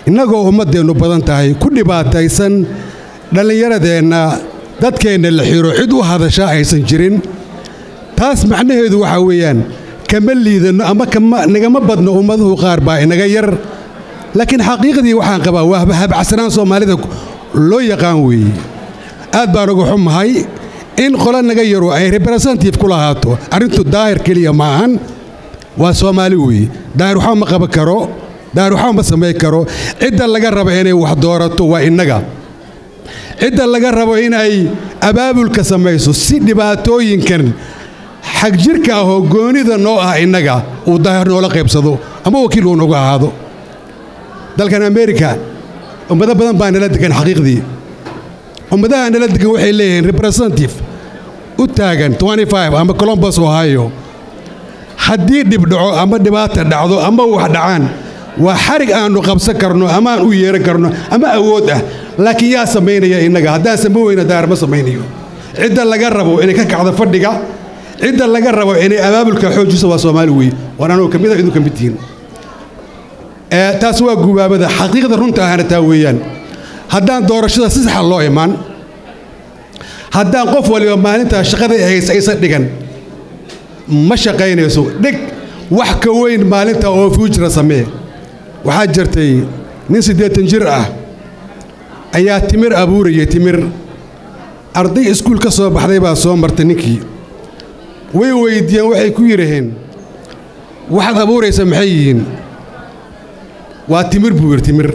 innagoo ummaddeennu badan tahay ku dhibaataysan dhallinyaradeenna dadkeenna la xiro cid u hadashaa aysan jirin taas macnaheedu waxaa weeyaan kama liidanno ama kama nagama badno ummaduhu qaar baa inaga yar laakiin xaqiiqdii waxaan qabaa waa habacsanaan soomaalida loo yaqaan weeye aad baan uga xumahay in qolo naga yaru ay representative ku lahaato arrintu daahir keliya ma ahan waa soomaali weeye daahir waxba ma qaban karo daahir waxba ma samayn karo cidda laga rabo inay wax doorato waa innaga cidda laga rabo inay abaabulka samayso si dhibaatooyinkan xagjirka ah oo goonida noo ah innaga uu daahir noola qaybsado ama wakiil uu nagu ahaado dalkan amerika ummado badan baa nala degan xaqiiqdii ummadaha nala degan waxay leeyihiin representative u taagan ama colombus ohio haddii dhib dhaco ama dhibaata dhacdo ama wax dhacaan waa xarig aannu qabsan karno ama aan u yeeran karno ama awood ah laakiin yaa samaynaya innaga haddaan samayn weyna daahir ma samaynayo cidda laga rabo inay ka kacdo fadhiga cidda laga rabo inay abaabulka xoojiso waa soomaali weeye waan anugu kamid a idinku kamid tihiin taas waa gubaabada xaqiiqda runta ahana taa weeyaan haddaan doorashada si saxa loo imaan haddaan qof waliba maalintaa shaqada haysa aysan dhigan ma shaqaynayso dhig wax ka weyn maalinta oo fuujira samee waxaa jirtay nin siddeetan jir ah ayaa timir abuurayay timir arday iskuul ka soo baxday baa soo martay ninkii way weyddiiyeen waxay ku yidhaheen waxaad abuuraysa maxay yihiin waa timir buu yidhi timir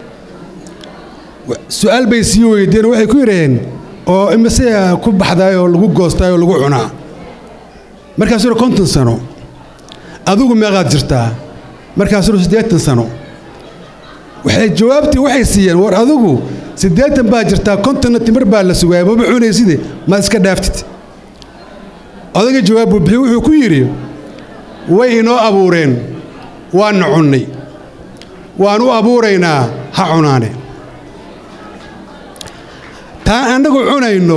su'aal bay sii weydiiyeen waxay ku yidhaheen oo imise ku baxdaay oo lagu goostaay oo lagu cunaa markaasuu yidhi konton sano adigu meeqaad jirtaa markaasuu yidhi siddeetan sano waxay jawaabtii waxay siiyeen war adigu siddeetan baa jirtaa kontonna timir baa la sugaaya maba cunayside maad iska dhaaftid odaga jawaab buu bixiy wuxuu ku yidhi way inoo abuureen waanna cunnay waan u abuuraynaa ha cunaane taan annagu cunayno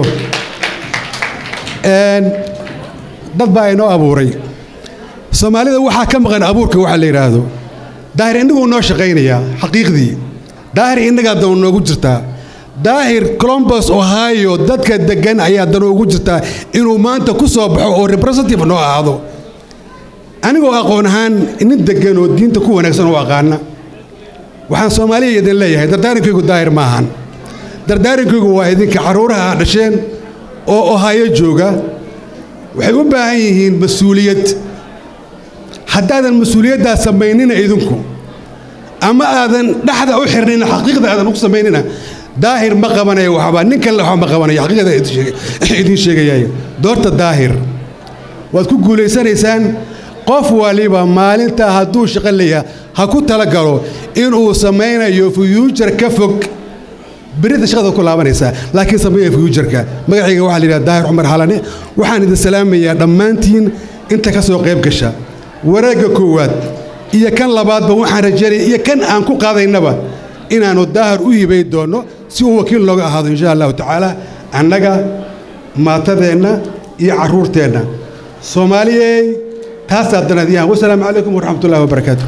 dad baa inoo abuuray soomaalida waxaa ka maqan abuurka waxa la yidhaahdo daahir innaguu noo shaqaynayaa xaqiiqdii daahir innagaa danu noogu jirtaa daahir colombus ohio dadka deggan ayaa danu ugu jirtaa inuu maanta ku soo baxo oo representative noo ahaado anigoo aqoon ahaan nin deggan oo diinta ku wanaagsan oo aqaana waxaan soomaaliya idin leeyahay dardaarankaygu daahir ma ahan dardaarankaygu waa idinka carruuraha aad dhasheen oo ohaayo jooga waxay u baahan yihiin mas-uuliyad haddaadan mas-uuliyaddaa samaynina idinku ama aadan dhexda u xirnina xaqiiqda aadan u samaynina daahir ma qabanayo waxba nin kale waxba ma qabanayo xaqiiqda idiin sheegayayo doorta daahir waad ku guulaysanaysaan qof waliba maalintaa hadduu shaqo leeyahay ha ku tala galo inuu samaynayo fuyuujar ka fog berita shaqada ku laabanaysaa laakiin sameeya fuyuujarka magacayga waxaa la yidhaha daahir cumar xalane waxaan idin salaamayaa dhammaantiin inta ka soo qayb gasha wareegga koowaad iyo kan labaadba waxaan rajaynaya iyo kan aan ku qaadaynaba inaannu daahir u hibay doonno si uu wakiil looga ahaado insha allahu tacaala annaga maatadeenna iyo carruurteenna soomaaliyey taasaa danadiyaan wasalaamu calaykum waraxmatullahi wabarakaatu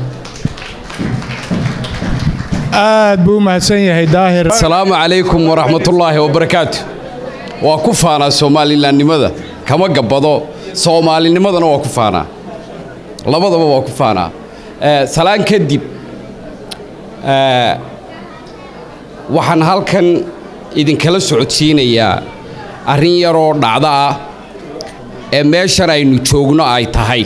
aad buu u mahadsan yahay daahir asalaamu calaykum waraxmatullaahi wabarakaatu waa ku faanaa soomaalilannimada kama gabbado soomaalinimadana waa ku faanaa labadaba waa ku faanaa salaan kadib waxaan halkan idinkala socodsiinayaa arrin yaroo dhacdo ah ee meeshan aynu joogno ay tahay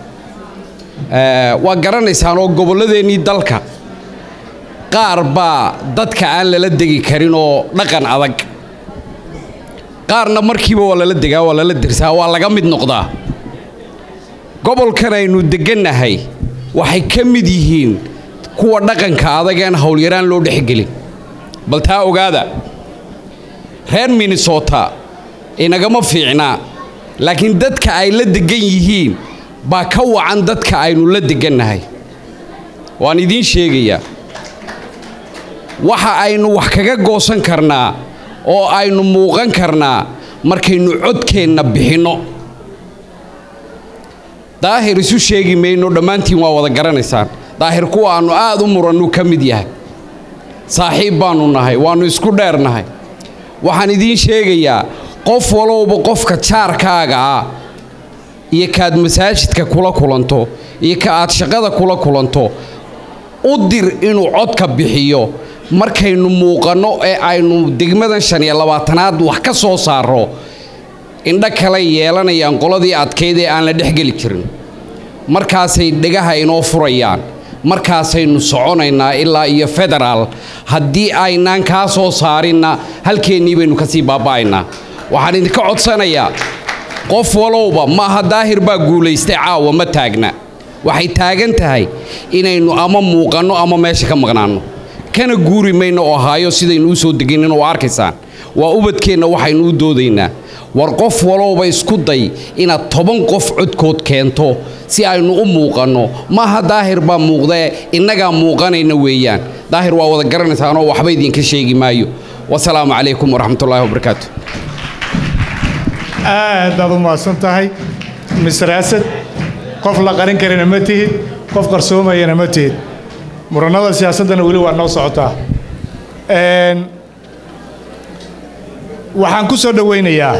waa garanaysaan oo gobolladeennii dalka qaar baa dadka aan lala degi karin oo dhaqan adag qaarna markiiba waa lala degaa waa lala dersaa waa laga mid noqdaa gobolkan aynu deggannahay waxay ka mid yihiin kuwa dhaqanka adag aan howlyaraan loo dhexgelin bal taa ogaada reer minnesota inagama fiicnaa laakiin dadka ay la deggan yihiin baa ka wacan dadka aynu la deggannahay waan idiin sheegayaa waxa aynu wax kaga goosan karnaa oo aynu muuqan karnaa markaynu codkeenna bixinno daahir isu sheegi mayno dhammaantiin waa wada garanaysaan daahir kuwa aannu aad u murannu ka mid yahay saaxiib baannu nahay waannu isku dheernahay waxaan idiin sheegayaa qof walowba qofka jaarkaaga ah iyo kaaad masaajidka kula kulanto iyo ka aad shaqada kula kulanto u dir inuu codka bixiyo markaynu muuqanno ee aynu degmadan shan iyo labaatanaad wax ka soo saarro indho kale yeelanayaan qoladii adkayd ee aan la dhexgeli jirin markaasay dhegaha inoo furayaan markaasaynu soconaynaa ilaa iyo federaal haddii aynaan kaa soo saarinna halkeennii baynu kasii baaba'aynaa waxaan idinka codsanayaa qof walowba maaha daahir baa guulaystay caawa ma taagna waxay taagan tahay inaynu ama muuqanno ama meesha ka maqnaanno kana guuri mayno oo haayo sidaynu u soo deganin oo arkaysaan waa ubadkeenna waxaynu u doodaynaa war qof walowba isku day inaad toban qof codkood keento si aynu u muuqanno maaha daahir baa muuqdee innagaa muuqanayna weeyaan daahir waa wada garanaysaanoo waxba idinka sheegi maayo wasalaamu calaykum waraxmatullaahi wabarakaatu aad baad u mahadsan tahay mister asad qof la qarin karina ma tihid qof qarsoomayana ma tihid murannada siyaasaddana weli waa noo socotaa waxaan ku soo dhowaynayaa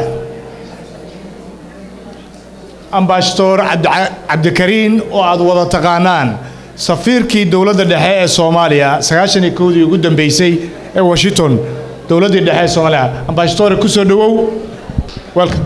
ambasador cabdikariin oo aad wada taqaanaan safiirkii dowladda dhexe ee soomaaliya sagaashan iyo kowdii ugu dambeysay ee washington dowladdii dhexe ee soomaaliya ambasadore ku soo dhowow welcome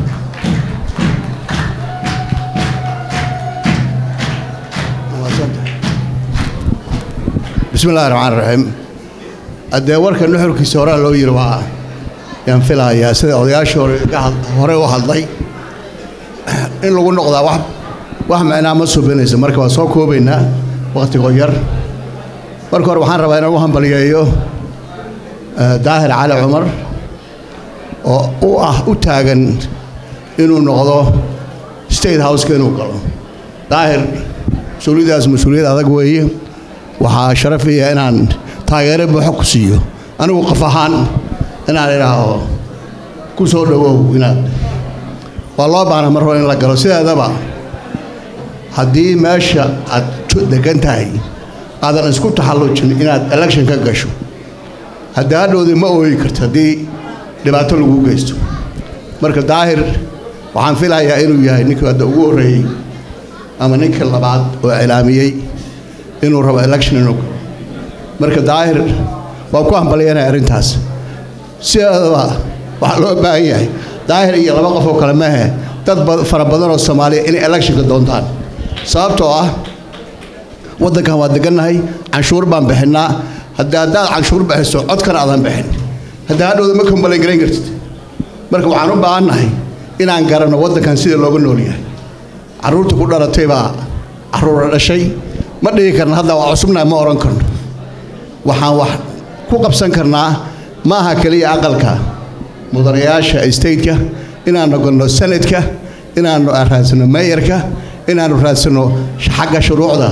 bismi illahi raxmaan raxiim haddee warka nuxurkiisa horaa loo yiri waa yaan filahayaa sida odayaashii hore hore u hadlay in lagu noqdaa wax wax micnaa ma subinayso marka waa soo koobaynaa wakhtigoo yar marka hore waxaan rabaa inaan u hambaliyeeyo daahir cali cumar oo u ah u taagan inuu noqdo state houseka inuu galo daahir mas-uuliyadaas mas-uuliyad adag weeye waxaa sharafaya inaan taageero buuxo ku siiyo anigu qof ahaan inaan idhaaho ku soo dhowow inaad waa loo baana mar hore in la galo sideedaba haddii meesha aad degan tahay aadan isku taxallujin inaad election ka gasho haddii hadhowdii ma ooyi karto haddii dhibaato lagu geysto marka daahir waxaan filayaa inuu yahay ninkii hadda ugu horreeyey ama ninkii labaad oo cilaamiyey inuu rabo election inuu galo marka daahir waa ku hambalyanaya arrintaas sideedaba waxaa loo baahan yahay daahir iyo laba qof oo kale maahe dad fara badan oo soomaaliya inay electionka doontaan sababtoo ah waddankan waa degannahay canshuur baan bixinnaa haddii haddaad canshuur bixiso codkana aadan bixin haddii hadhowda ma kombalan garayn kartid marka waxaan u baahannahay inaan garanno waddankan sida looga nool yahay carruurta ku dhalatay baa carruura dhashay ma dhigi karna hadda waa cusubnahay ma odhan karno waxaan wax ku qabsan karnaa ma aha keliya aqalka mudanayaasha stateka inaannu galno sanadka inaannu raadsano meeyarka inaannu raadsano xagga shuruucda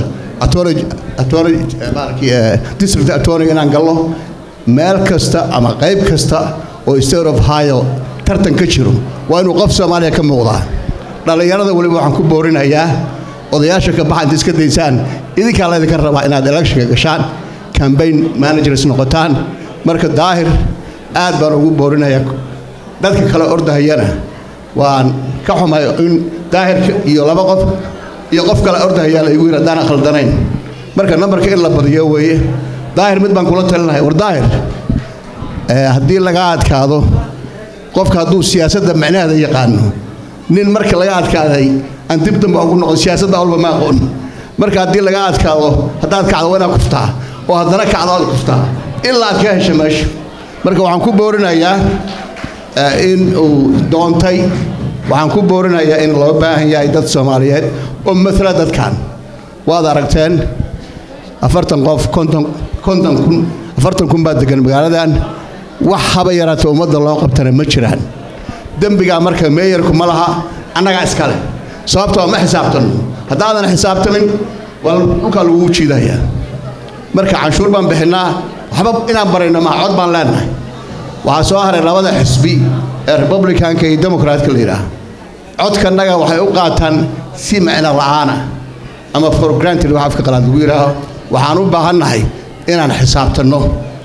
district attorney inaan galno meel kasta ama qayb kasta oo state of hio tartan ka jiro waa inuu qof soomaaliya ka muuqdaa dhallinyarada weliba waxaan ku boorinayaa odayaasha ka baxa inta iska daysaan idinkaa laydinka rabaa inaad electionka gashaan cambaign managers noqotaan marka daahir aad baan ugu boorinayaa dadka kale ordahayana waan ka xumay in daahirka iyo laba qof iyo qof kale ordahayaa la igu yidhi haddaan khaldanayn marka nambarka in la badiyo weeye daahir mid baan kula talinahay war daahir haddii laga adkaado qofka hadduu siyaasadda micnaheeda yaqaano nin marka laga adkaaday aan dib damba ugu noqon siyaasadda walba ma aqoon marka haddii laga adkaado haddaad kacdo waa inaad kuftaa oo haddana kacdo aad kuftaa ilaa aad ka hesha meesha marka waxaan ku boorinayaa in uu doontay waxaan ku boorinayaa in loo baahan yahay dad soomaaliyeed oo matala dadkan waad aragteen afartan qof konton konton kun afartan kun baa degan magaaladan wax haba yaraata ummadda loo qabtana ma jiraan dembigaa marka meeyarku ma laha annagaa iskale sababtoo ma xisaabtanno haddaadan xisaabtamin waa dhulkaa lagugu jiidayaa marka canshuur baan bixinnaa waxba inaan barayno maa cod baan leenahay waxaa soo haray labada xisbi ee republicanka iyo democratka la yidhaah codkannaga waxay u qaataan si micno la'aana ama for granted wax afka qalaad lagu yidhaaho waxaan u baahannahay inaan xisaabtanno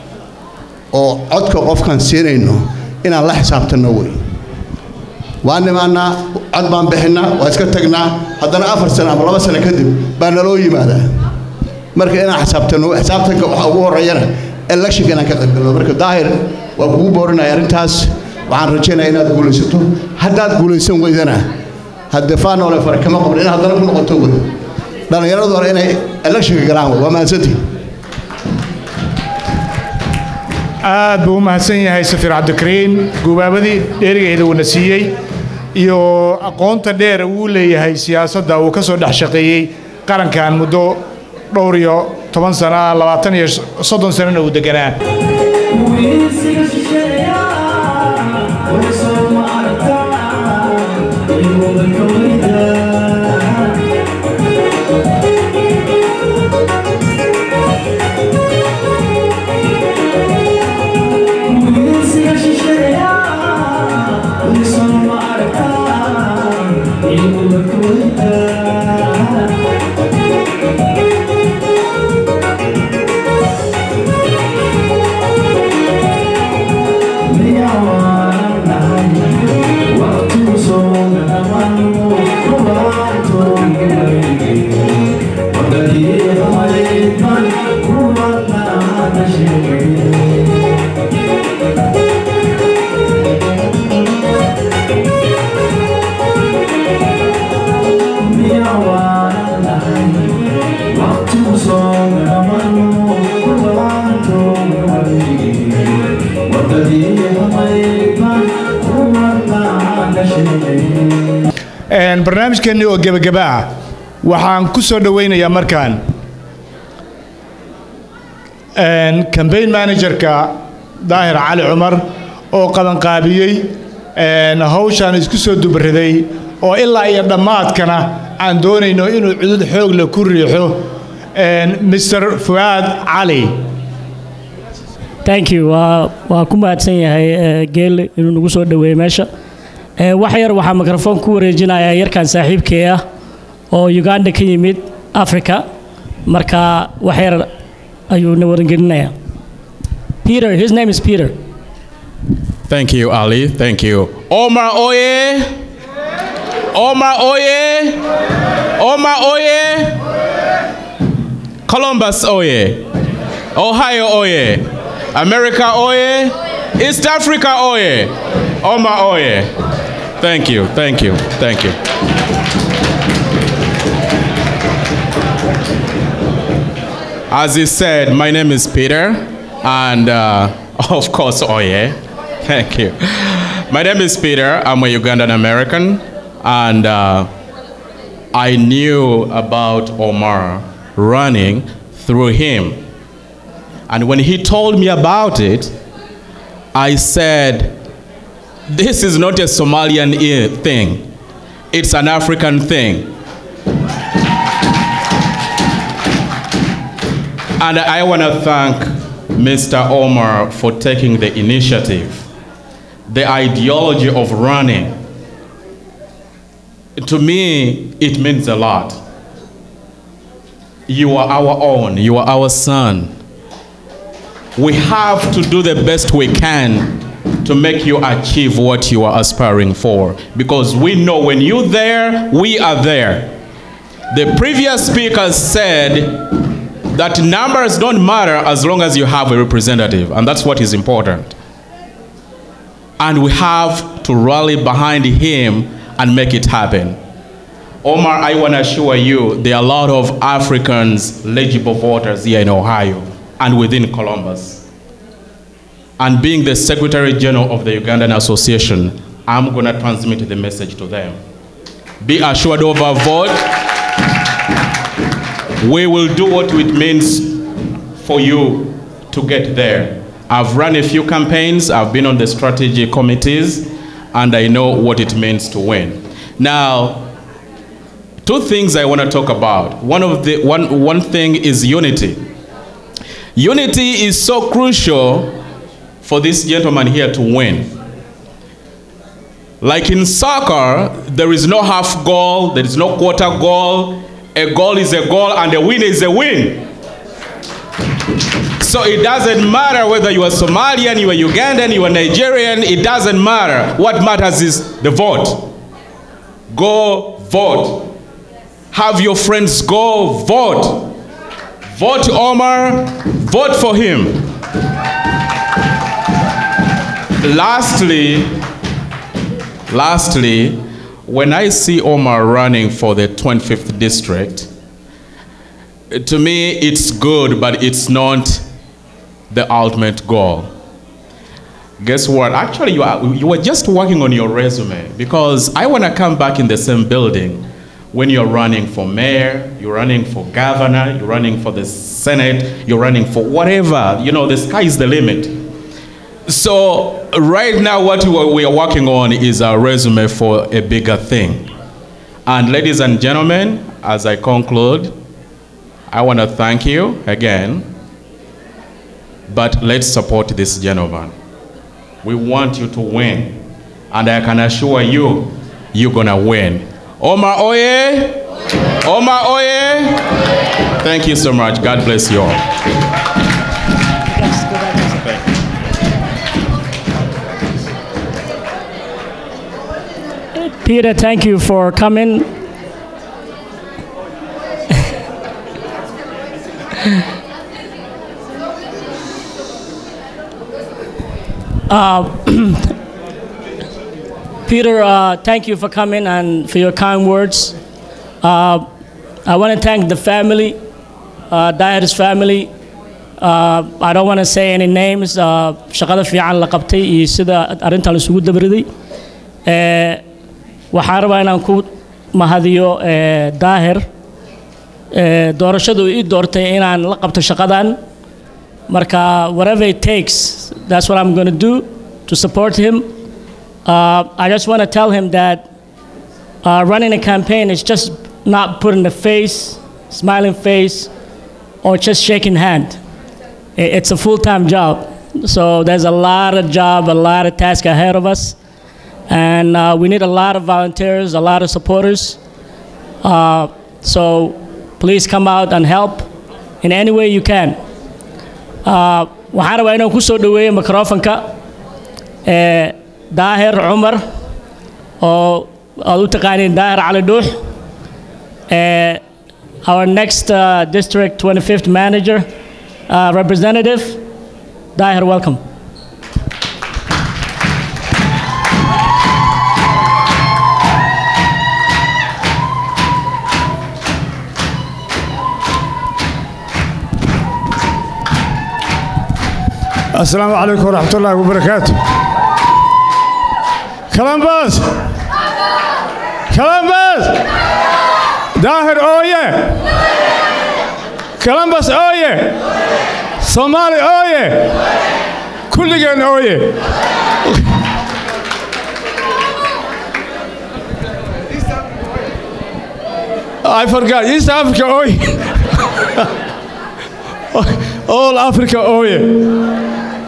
oo codka qofkaan siinayno inaan la xisaabtanno wey waan nimaannaa cod baan bixinnaa waa iska tagnaa haddana afar sano ama laba sano kadib baa naloo yimaadaa marka inaan xisaabtanno xisaabtanka waxa ugu horreeyana electionka inaan ka qaybgalno marka daahir waa kugu boorinaya arrintaas waxaan rajaynaya inaad guulaysato haddaad guulaysan weydana haddee faanoole fare kama qabno in haddana ku noqoto wey dhallinyaradu hore inay electionka galaan wey waa mahadsantihin aad buu u mahadsan yahay safiir cabdikariin gubaabadii dheerigeeda uuna siiyey iyo aqoonta dheer uu leeyahay siyaasadda uu ka soo dhex shaqeeyey qarankan muddo dhowr iyo toban sana labaatan iyo soddon sanana uu deganaa barnaamijkeenni oo gebagaba ah waxaan ku soo dhowaynayaa markaan cambaign managerka daahir cali cumar oo qabanqaabiyey hawshaan isku soo dubariday oo ilaa iyo dhammaadkana aan doonayno inuu cudud xoog leh ku riixo mr fuaad cali thank you waa waa ku mahadsan yahay geelle inuu nagu soo dhoweeyey meesha wax yar waxaa mikrofon ku wareejinayaa yarkan saaxiibkee ah oo uganda ka yimid africa marka wax yar ayuu na warangelinayaa peter his name is peter Thank you, Ali. Thank you. Omar Oye. Omar Oye. Omar Oye. Columbus Oye. Ohio Oye. America Oye. East Africa Oye. Omar Oye. Thank you. Thank you. Thank you. As he said, my name is Peter, and uh, of course, Oye. Thank you. My name is Peter. I'm a Ugandan American, and uh, I knew about Omar running through him. And when he told me about it, I said, This is not a Somalian i- thing, it's an African thing. And I want to thank Mr. Omar for taking the initiative. The ideology of running, to me, it means a lot. You are our own, you are our son. We have to do the best we can to make you achieve what you are aspiring for. Because we know when you're there, we are there. The previous speaker said that numbers don't matter as long as you have a representative, and that's what is important. And we have to rally behind him and make it happen. Omar, I want to assure you there are a lot of Africans eligible voters here in Ohio and within Columbus. And being the Secretary General of the Ugandan Association, I'm going to transmit the message to them. Be assured of our vote. We will do what it means for you to get there. I've run a few campaigns, I've been on the strategy committees, and I know what it means to win. Now, two things I want to talk about. One of the one one thing is unity. Unity is so crucial for this gentleman here to win. Like in soccer, there is no half goal, there is no quarter goal. A goal is a goal, and a win is a win. So it doesn't matter whether you are Somalian, you are Ugandan, you are Nigerian, it doesn't matter. What matters is the vote. Go vote. Have your friends go vote. Vote Omar, vote for him. Lastly, lastly, when I see Omar running for the 25th district, to me it's good, but it's not the ultimate goal. Guess what? Actually, you, are, you were just working on your resume because I want to come back in the same building when you're running for mayor, you're running for governor, you're running for the senate, you're running for whatever. You know, the sky is the limit. So, right now, what we we are working on is a resume for a bigger thing. And, ladies and gentlemen, as I conclude, I want to thank you again, but let's support this gentleman. We want you to win, and I can assure you, you're gonna win. Omar Oye! Omar Oye! Thank you so much. God bless you all. Peter, thank you for coming. Uh, Peter, uh, thank you for coming and for your kind words. Uh, I want to thank the family, uh, Dahir's family. Uh, I don't want to say any names. Uh, shaqada fiican la qabtay iyo sida arrintan isugu dabriday. Eh, waxaan rabaa inaan ku mahadiyo eh, Daahir. Eh, doorashadu ii doortay inaan la qabto shaqadan. Marka, whatever it takes, that's what I'm going to do to support him. Uh, I just want to tell him that uh, running a campaign is just not putting a face, smiling face, or just shaking hand. I- It's a full-time job. So there's a lot of job, a lot of task ahead of us. And uh, we need a lot of volunteers, a lot of supporters. Uh, so please come out and help in any way you can. Uh, waxaan rabaa inaan ku soo dhoweeyo microfonka ee daahir cumar oo aad u taqaaniin daahir cali dhuux ee our next uh, district 25th manager uh, representative daahir welcome السلام عليكم ورحمة الله وبركاته كلام بس كلام بس داهر أوية كلام بس أوية صومالي أوية كل جن أوية I forgot East Africa أوية all Africa أوية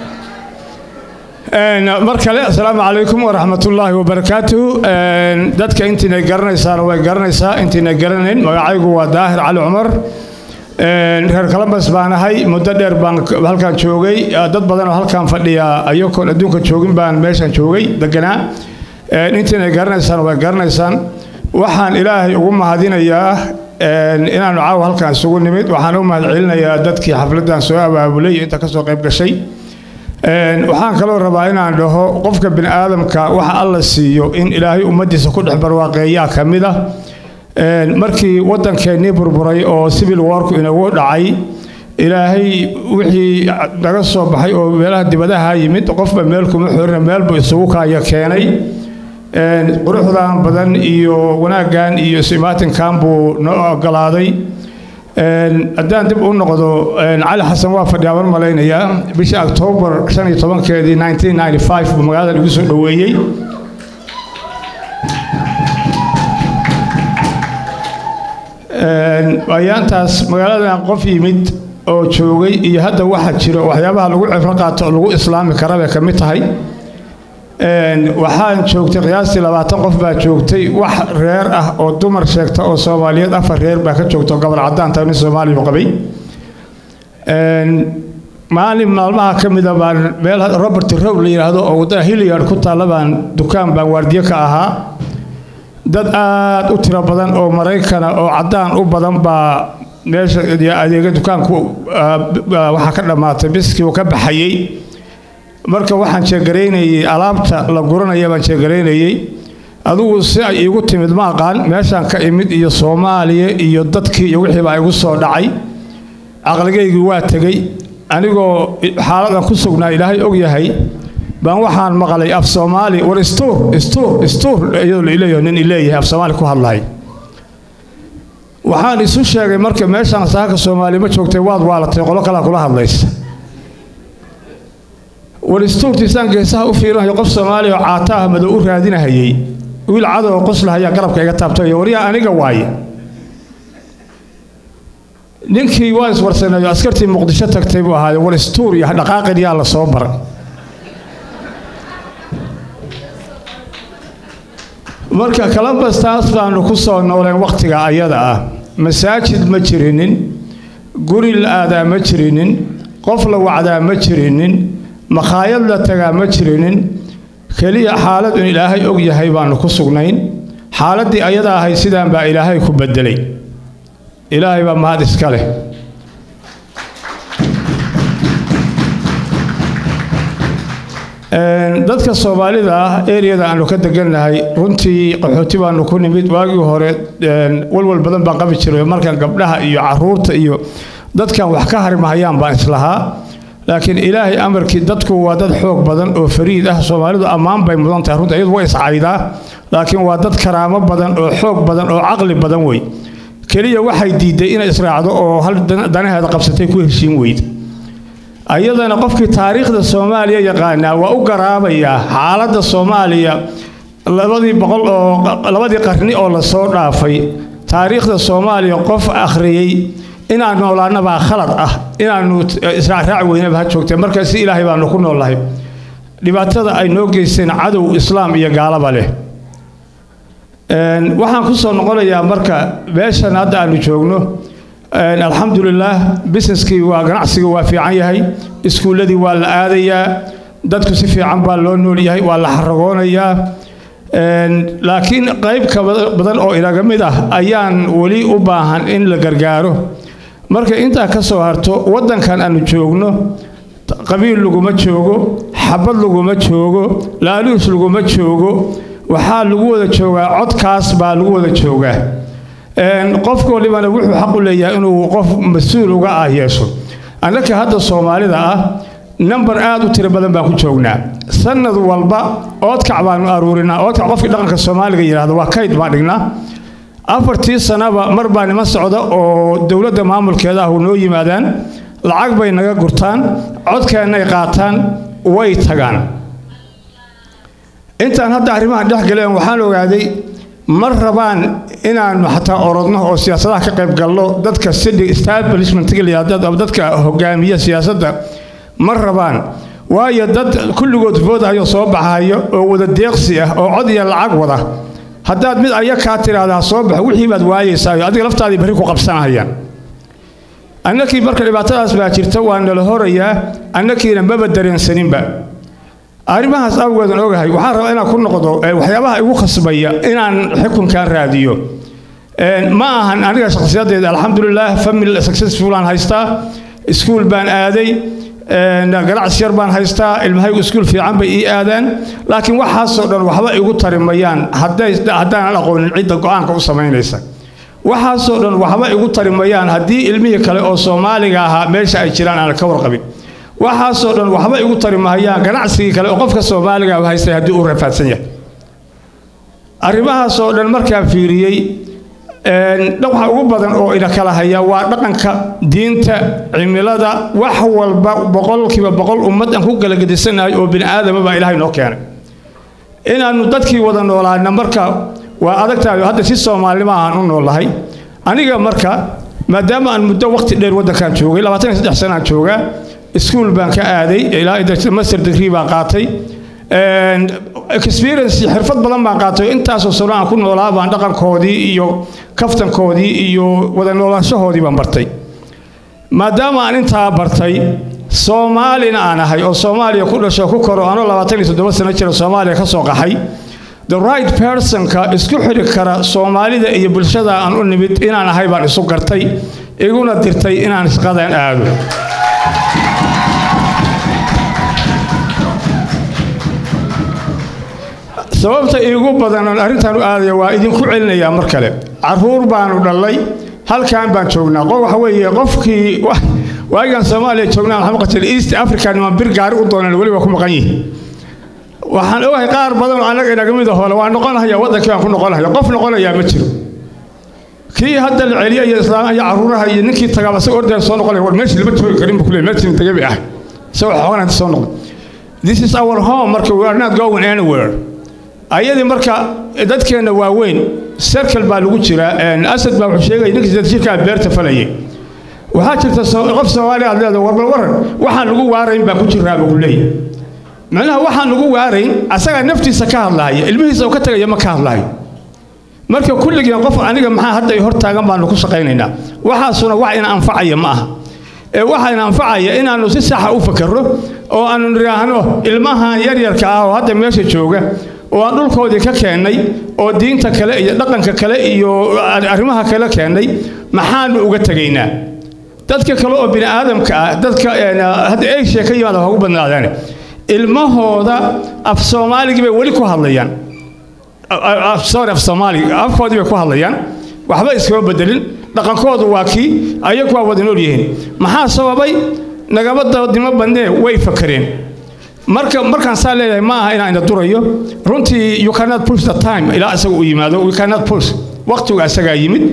Een, mar kale asalaamu calaykum waraxmatullaahi wabarakaatu Een, dadka intiina garanaysaana way garanaysaa intiina garanayn magacaygu waa daahir cali cumar Een, reer kalambas baan ahay muddo dheer baan k- halkan joogay Ah, dad badan oo halkan fadhiya ayagoon adduunka joogin baan meeshan joogay deganaa Een, intiina garanaysaana way garanaysaan waxaan ilaahay ugu mahadinayaa een, inaanu caawa halkan isugu nimid waxaan u mahadcelinayaa dadkii xafladdan soo abaabulay iyo inta ka soo qayb gashay Een, waxaan kaloo rabaa inaan dhaho qofka bini aadamka waxa alla siiyo in ilaahay ummaddiisa ku dhex barwaaqeeyaa ka mid ah Een, markii waddankeennii burburay oo civil warku inagu dhacay ilaahay wixii naga soo baxay oo meelaha dibadaha yimid qofba meel kuma xorina meel buu isugu kaaya keenay Een, quruxdan badan iyo wanaaggan iyo isimaatinkan buu noo ogolaaday Een, haddaan dib u noqdo een, cali xasan waa fadhiyaa waan malaynayaa bishii octoobar shan iyo tobankeedii 1995 buu magaalada igu soo dhoweeyey Een, ayaantaas magaaladan qof yimid oo joogay iyo hadda waxa jiro waxyaabaha lagu cibro qaato oo lagu islaami kara bay ka mid tahay Een, waxaan joogtay qiyaastii labaatan qof baa joogtay wax reer ah oo dumar sheegta oo soomaaliyeed afar reer baa ka joogta oo gobol cadaan tahay nin soomaaliya u qabay maalin maalmaha ka mida baan meel robert row la yidhaahdo oo waddada hilliard ku taalla baan dukaan baan waardiyo ka ahaa dad aad u tiro badan oo maraykana oo caddaan u badan baa meesha adeega dukaanku waxaa ka dhammaatay biskii uu ka baxayey marka waxaan jeegaraynayey alaabta la guranaya baan jeegaraynayey adigu si ay iigu timid ma aqaan meeshaan ka imid iyo soomaaliya iyo dadkii iyo wixii baa igu soo dhacay caqligaygii waa tegey anigoo xaaladan ku sugnaa ilaahay og yahay baan waxaan maqlay af soomaali war istuur istuur istuur iyadoo laileeyaho nin ileeyahay af soomaali ku hadlahay waxaan isu sheegay marka meeshaan saaka soomaali ma joogtay waad waalatay qolo kalaa kula hadlaysa war istuurtiisaan geesaha u fiirinayo qof soomaaliya oo caataah madow u raadinahayey wiil cadow oo qoslaha ayaa garabka iga taabtay waryaa aniga waaye ninkii waa iswarsaneeyo askartii muqdisho tagtay buu ahaayo war istuur iyo dhaqaaqin yaa la soo baray marka columbus taas baanu ku soo nooleen wakhtiga ayada ah masaajid ma jirinin guri la aadaa ma jirinin qof la wacdaa ma jirinin makhaayad la tagaa ma jirinin keliya xaalad un ilaahay og yahay baanu ku sugnayn xaaladdii ayada ahay sidaan baa ilaahay ku beddelay ilaahay baa mahad iska leh dadka soomaalida ah eriyada aanu ka degannahay runtii qaxooti baanu ku nimid waagii hore walwal badan baan qabi jiray markan gabdhaha iyo caruurta iyo dadkan wax ka harimahayaan baan islahaa laakiin ilaahay amarkii dadku waa dad xoog badan oo fariid ah soomaalidu ammaan bay mudan tahay runta iyadu way iscaydaa laakiin waa dad karaamo badan oo xoog badan oo caqli badan wey keliya waxay diiday inay israacdo oo hal danaheeda qabsatay ku heshiin weyd ayadana qofkii taariikhda soomaaliya yaqaanaa waa u garaabayaa xaaladda soomaaliya labadii boqol oo labadii qarni oo lasoo dhaafay taariikhda soomaaliya qof akhriyey inaan noolaanabaa khalad ah inaanu israacraac weynaba ha joogtee marka si ilaahay baanu ku noolnahay dhibaatada ay noo geysteen cadow islaam iyo gaalaba leh waxaan ku soo noqonayaa marka meeshan hadda aanu joogno alxamdulilaah businesskii waa ganacsigii waa fiican yahay iskuulladii waa la aadayaa dadku si fiican baa loo nool yahay waa la xaragoonayaa laakiin qayb ka badan oo inaga mid ah ayaan weli u baahan in la gargaaro marka intaa ka soo harto waddankan aanu joogno qabiil laguma joogo xabad laguma joogo laaluus laguma joogo waxaa lagu wada joogaa codkaas baa lagu wada joogaa qofka walibana wuxuu xaq u leeyahay inuu qof mas-uul uga ah yeesho annaka hadda soomaalida ah nambar aad u tiro badan baan ku joognaa sanad walba oodkac baanu aruurinaa oodkac qofkii dhaqanka soomaaliga yidhaahdo waa kayd baan dhignaa afartii sanaba mar baa niman socda oo dowladda maamulkeeda ah noo yimaadaan lacag bay naga gurtaan codkeennay qaataan way tagaan intaan hadda arrimahan dhex galeen waxaan ogaaday ma rabaan inaannu xataa orodno oo siyaasadaha ka qayb galno dadka city establishmentga layidhahdo dadka hogaamiya siyaasadda ma rabaan waayo dad kulligood foodahayo soo baxayo oo wada deeqsi ah oo cod iyo lacag wada haddaad mid aya kaa tidhaahdaa soo baxo wixii baad waayeysaayo adiga laftaadii barri ku qabsanahayaan annakii marka dhibaatadaas baa jirta waa nala horayaa annakiina maba dareensaninba arrimahaas awgeedan ogahay waxaan rabaa inaan ku noqdo waxyaabaha igu khasbaya inaan xukunkan raadiyo ma ahan aniga shakhsiyadeeda alxamdulilah family successful aan haystaa iskuul baan aaday ganacsi yar baan haystaa ilmahaygu iskuul fiican bay ii aadaan laakiin waxaasoo dhan waxba igu tarimayaan haddaanan aqoonin cidda go'aanka u samaynaysa waxaasoo dhan waxba igu tarimayaan haddii ilmihii kale oo soomaaliga ahaa meesha ay jiraan aan ka warqabin waxaasoo dhan waxba igu tari mahayaan ganacsigii kale oo qofka soomaaliga haystay haddii uu rafaadsan yahay arrimahaasoo dhan markaan fiiriyey waxa ugu badan oo ina kala haya waa dhaqanka diinta cimilada wax walba boqolkiiba boqol ummad aan ku galagedisanahay oo bini aadama baa ilaahay noo keenay inaannu dadkii wada noolaana marka waa adagtahay hadda si soomaalinimo ahaan u noolahay aniga marka maadaama aan muddo waqti dheer waddankan joogay labaatan iyo saddex sanaan joogaa iskuul baan ka aaday ilaa master degree baan qaatay experience xirfad badan baan qaatay intaasoo sano aan ku noolaa baan dhaqankoodii iyo kaftankoodii iyo wada noolaanshahoodii baan bartay maadaama aan intaa bartay soomaalina aan ahay oo soomaaliya ku dhasho ku koro anoo labaatan iyo toddoba sano jira soomaaliya ka soo qaxay the right personka isku xidhi kara soomaalida iyo bulshada aan u nimid inaan ahay baan isu gartay iguna dirtay inaan shaqadan aado sababta iigu badan oon arrintan u aadaya waa idinku celinayaa mar kale caruur baanu dhallay halkan baan joognaa qof waxa weeye qofkii waagaan soomaaliya joognaa waxaan maqashay east africa niman bir gaari u doonaan weliba ku maqan yihiin waxaan ogahay qaar badan oo annaga inaga mid ahole waan noqonahaya waddankii baan ku noqonahaya qof noqonayaa ma jiro kii hadda la celiya iyo islaamaha iyo caruuraha iyo ninkii tagaaba si ordaya soo noqonaya war meeshii lama joogi karin buu ku leeyahay meeshii tagay bay ahay isagoo xoogan inta soo noqon this is our home marka we are not going anywhere ayadii marka dadkeenna waaweyn serkal baa lagu jiraa asad baa wuxuu sheegaya ninkii sida jirkaa beerta falayay waxaa jirta qof soomaaliya aad leedahay warbal waran waxaan lagu waarayn baa ku jiraa buu leeyahay macnaha waxaan lagu waarayn asagaa naftiisa ka hadlaaya ilmihiisa uu ka tegaya ma ka hadlaayo marka kulligeen qof aniga maxaa hadda hor taagan baanu ku shaqaynaynaa waxaasuna wax ina anfacaya ma aha ee waxaa ina anfacaya inaannu si saxa u fakarro oo aannu nidhaahno ilmahan yaryarka ah oo hadda meesha jooga oo aan dhulkoodii ka keennay oo diinta kale iyo dhaqanka kale iyo arrimaha kale keennay maxaanu uga tegaynaa dadka kale oo bini aadamka ah dadka hadda asia ka yimaada ugu badnaadaan ilmahooda af soomaaligii bay weli ku hadlayaan sorry af soomaali afkoodii bay ku hadlayaan waxba iskama bedelin dhaqankoodu waa kii ayagu waa wada nool yihiin maxaa sababay nagama dadimo badnee way fakareen marka markaan saa leeyahay ma aha inaan ina durayo runtii you cannot push the time ilaa isaga uu yimaado we cannot push waqtiga isagaa yimid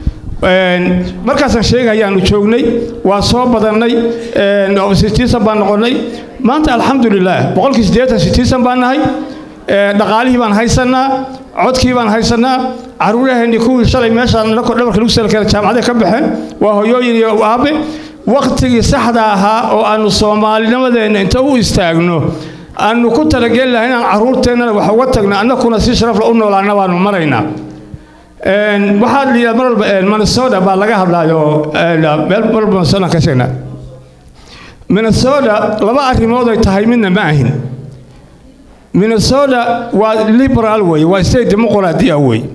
markaasaan sheegayaanu joognay waa soo badannay sitiisan baan noqonnay maanta alxamdulilah boqolkii siddeetan sitiisan baan nahay dhaqaalihii baan haysannaa codkii baan haysannaa caruuraheennii kuwii shalay meeshaan dhabarka lagu salkeena jaamacaday ka baxeen waa hoyooyin iyo aabe waqtigii saxda ahaa oo aannu soomaalinimadeenna inta u istaagno aannu ku talageli lahay inaan carruurteennana wax uga tagno annakuna si sharafla u noolaana baanu maraynaa waxaa la yidhaha mar walba minnesota baa laga hadlaayo meel mar walba minnesota ka sheegnaa minnesota laba arrimood ay tahay midna ma ahin minnesota waa liberal wey waa state dimuqraadi ah wey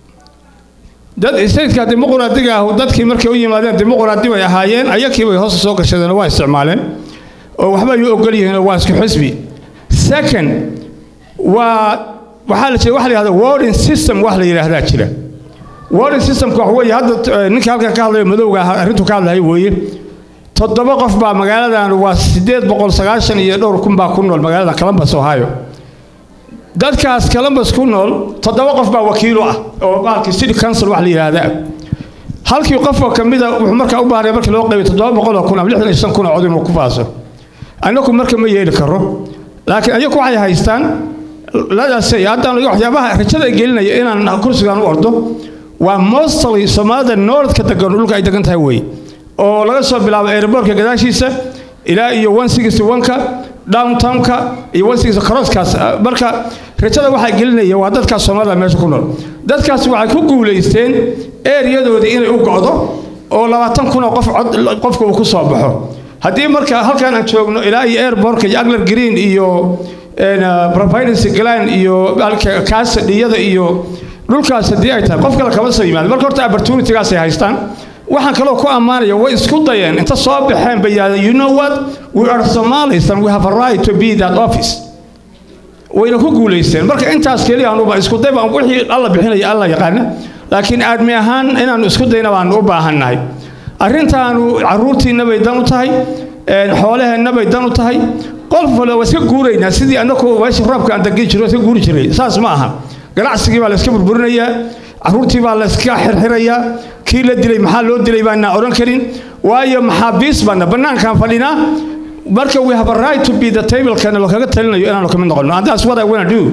dad stateka dimuqraadiga ah dadkii markay u yimaadeen dimuqraadi bay ahaayeen ayakii bay hoos soo gashadeen waa isticmaaleen oo waxba ay u ogol yihiin waa isku xisbi second waa waxaa la jira waxa la yidhahda warning system wax la yidhaahdaa jira warning systemka waxa weeye hadda ninkii halkan ka hadlayo madowga ah arrintu ka hadlayo weeye toddoba qof baa magaaladan waa siddeed boqol sagaashan iyo dhowr kun baa ku nool magaalada columbus ohio dadkaas columbus ku nool toddoba qof baa wakiilo ah oo baalkii city council wax la yidhaahdaa halkii qofoo ka mida wuxuu markaa u baahnay markii loo qaybay toddoba boqoloo kun ama lixdan iyo shan kun oo cod inuu ku faaso annagu marka ma yeeli karo laakiin ayagu waxay haystaan ladaasay haddaan waxyaabaha rajada ay gelinaya inaan kursigan u ordo waa mostly soomaalida noordka degan dhulka ay degan tahay wey oo laga soo bilaabo airbortka gadaashiisa ilaa iyo one sixty one-ka downtownka iyo one sixty crosskaas marka rajada waxaa gelinaya waa dadkaas soomaalida meesha ku nool dadkaas waxay ku guulaysteen ereyadoodii inay u go'do oo labaatan kun oo qof cod qofka uu ku soo baxo haddii marka halkan aan joogno ilaa iyo airbortka iyo agler green iyo providence glan iyo kaasadhiyada iyo dhulkaas haddii ay tahay qof kale kama soo yimaado marka horta opportunitygaas ay haystaan waxaan kaloo ku ammaanaya way isku dayeen inta soo baxeen bay yidhahdeen you know what we are somalis and we have a right to be that office wayna ku guulaysteen marka intaas keliya anuba isku day baan wixii alla bixinaya alla yaqaana laakiin aadmi ahaan inaannu isku dayna baanu u baahannahay arrintaanu carruurtiinna bay dan u tahay xoolaheenna bay dan u tahay qof wale waa iska guuraynaa sidii annagu meesha roobka aan dagi jiro iska guuri jiray saas ma aha ganacsigii baa la iska burburinayaa carruurtii baa la iska xirxirayaa kii la dilay maxaa loo dilay baanaa odhan karin waayo maxaabiis baana bannaankaan fadhinaa marka we have a right to be the tablekana loo kaga talinayo inaanu kamid noqono and that's what I wanna do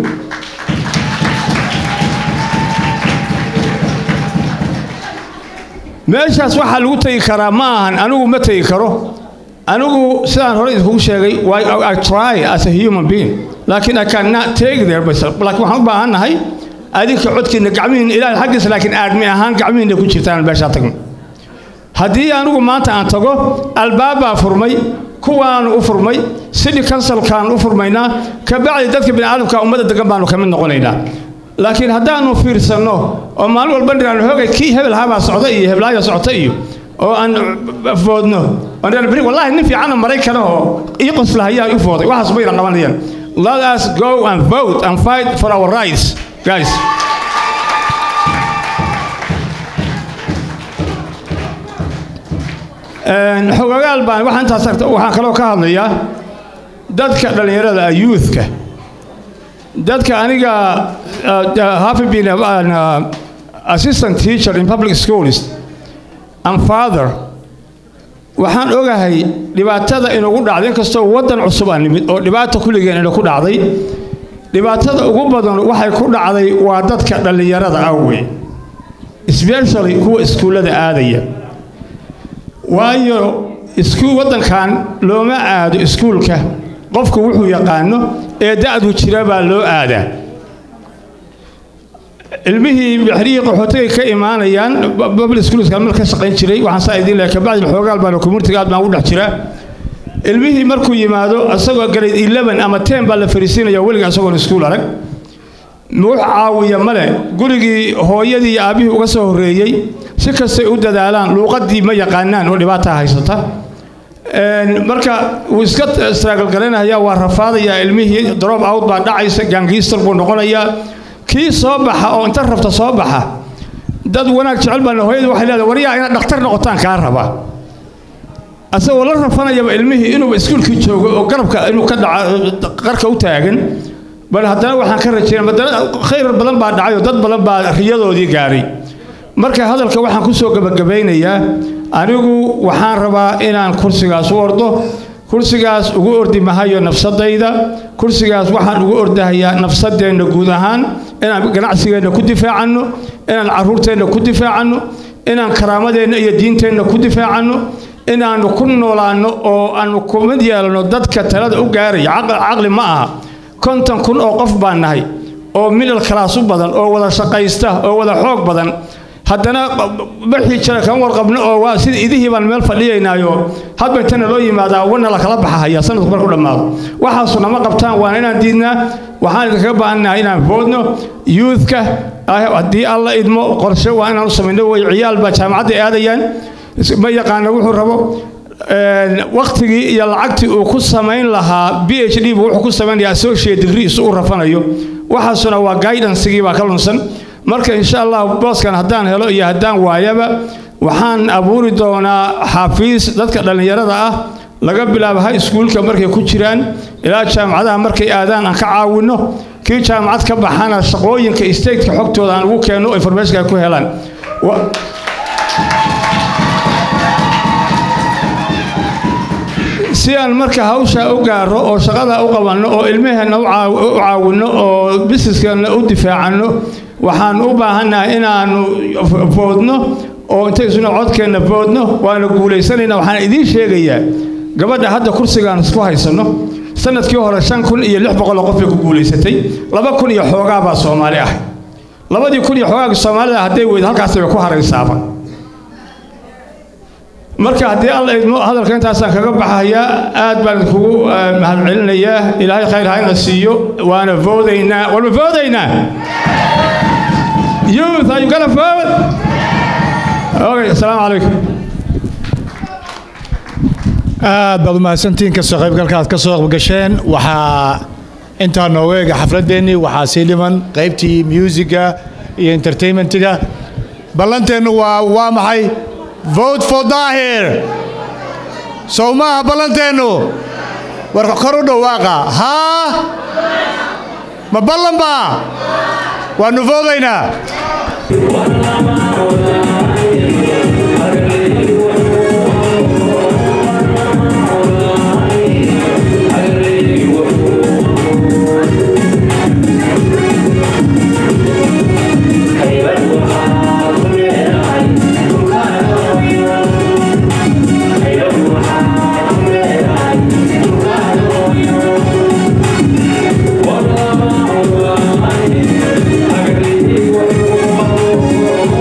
meeshaas waxaa lagu tegi karaa ma ahan anigu ma tegi karo anigu sidaan hore idinkugu sheegay I try as a human being laakiin I cannot take there myself laakiin waxaan u baahan nahay adinka codkiina gacmihiina ilaahay xaggiisa laakiin aadmi ahaan gacmihiina ku jirtaan meeshaa tagno haddii anigu maanta aan tago albaabbaa furmay kuwaanu u furmay city councilkaan u furmaynaa kabacdi dadka bini'aadamka ummadda degan baanu ka mid noqonaynaa laakiin haddaanu fiirsanno oo maalin walba dhiraano hoogay kii hebel habaa socda iyo heblaaya socota iyo oo aan foodno oo dhiraan beri wallaahi nin fiicanna maraykana oo ii qoslahayaa u fooday waxaas mayna qabanayaan let us go and vote and fight for our rights guys xogagaal baan waxaan intaas arta waxaan kaloo ka hadlayaa dadka dhallinyarada ah youthka dadka aniga having been an uh, assistant teacher in public schools and father waxaan ogahay dhibaatada inugu dhacday inkastoo waddan cusub aan nimid oo dhibaata kulligeen ina ku dhacday dhibaatada ugu badan waxay ku dhacday waa dadka dhallinyarada ah wey especially kuwa iskuullada aadaya waayo iskuul waddankan looma aado iskuulka qofku wuxuu yaqaano ee da'du jira baa loo aadaa ilmihii bixrihii qaxootiga ka imaanayaan babl schools meel ka shaqayn jiray waxaan saa idiin leeyahay kabacdi xoogaal baan communitiga aad baan u dhex jiraa ilmihii markuu yimaado asagoo grade 11 ama 10 baa la fariisiinaya weliga asagoon iskuul arag wax caawiya male gurigii hooyadii iyo aabbihii uga soo horreeyey si kastay u dadaalaan luuqadii ma yaqaanaan oo dhibaata haysata marka wuu iska straagal garanayaa waa rafaadayaa ilmihii drop out baa dhacaysa gaangiistar buu noqonayaa kii soo baxa oo inta rabta soo baxa dad wanaag jecel baana hooyadu waxay leedahay waryaa inaad dhakhtar noqotaan kaa rabaa asagoo la rafanayaba ilmihii inuuba iskuulkii joogo oo garabka inuu ka dhaca qarka u taagan bal haddana waxaan ka rajaynaa haddana khayr badan baa dhacay oo dad badan baa riyadoodii gaaray marka hadalka waxaan ku soo gebagabaynayaa anigu waxaan rabaa inaan kursigaas u ordo kursigaas ugu ordi mahayo nafsadayda kursigaas waxaan ugu ordahayaa nafsadeenna guud ahaan inaan ganacsigeenna ku difaacanno inaan carruurteenna ku difaacanno inaan karaamadeenna iyo diinteenna ku difaacanno inaannu ku noolaanno oo aannu kumid yeelanno dadka talada u gaaraya caqli ma aha konton kun oo qof baan nahay oo middle class u badan oo wada shaqaysta oo wada xoog badan haddana baxii jira kan warqabno oo waa sida idihii baan meel fadhiyaynaayo hadba intana loo yimaadaa wana la kala baxahaya sanadku marku dhammaado waxaasu nama qabtaan waana inaan diidnaa waxaan idinkaga baahannahay inaan boodno youthka haddii alla idmo qorshe waa inaan u samayno way ciyaal baa jaamacadda aadayaan ma yaqaana wuxuu rabo waktigii iyo lacagtii uu ku samayn lahaa b h d buu wuxuu ku samaynaya associate degree isu u rafanayo waxaasuna waa guidancegii baa ka lunsan marka insha allah booskan haddaan helo iyo haddaan waayaba waxaan abuuri doonaa xafiis dadka dhallinyarada ah laga bilaabo high schoolka markay ku jiraan ilaa jaamacadaha markay aadaan aan ka caawinno kii jaamacad ka baxana shaqooyinka stateka xogtooda aan ugu keenno informationka ay ku helaan si aan marka hawshaa u gaaro oo shaqada u qabanno oo ilmaheenna u caawinno oo businesskeenna u difaacanno waxaan u baahannahay inaannu foodno oo intaysuna codkeenna foodno waana guulaysanaynaa waxaan idiin sheegayaa gabadha hadda kursigaan isku haysanno sanadkii hore shan kun iyo lix boqol oo qof bay ku guulaysatay laba kun iyo xoogaa baa soomaali ah labadii kun iyo xoogaagii soomaalida hadday weydo halkaas bay ku haraysaaba marka haddii alla idmo hadalka intaasaan kaga baxayaa aad baan idinkugu mahadcelinayaa ilaahay khayr hayna siiyo waana voodaynaa walma voodaynaa youth are you gonna vote okay assalaamu calaykum aad baad umahadsantihiin kasoo qaybgalka aad ka soo qeybgasheen waxaa intaa nooga eega xafladeennii waxaa sii dhiman qaybtii musiga iyo entertainmentiga ballanteennu waa waa maxay vote for daahir sow maaha ballanteennu war kor u dhawaaqa haa ma ballan baa waannu voodaynaa Thank you.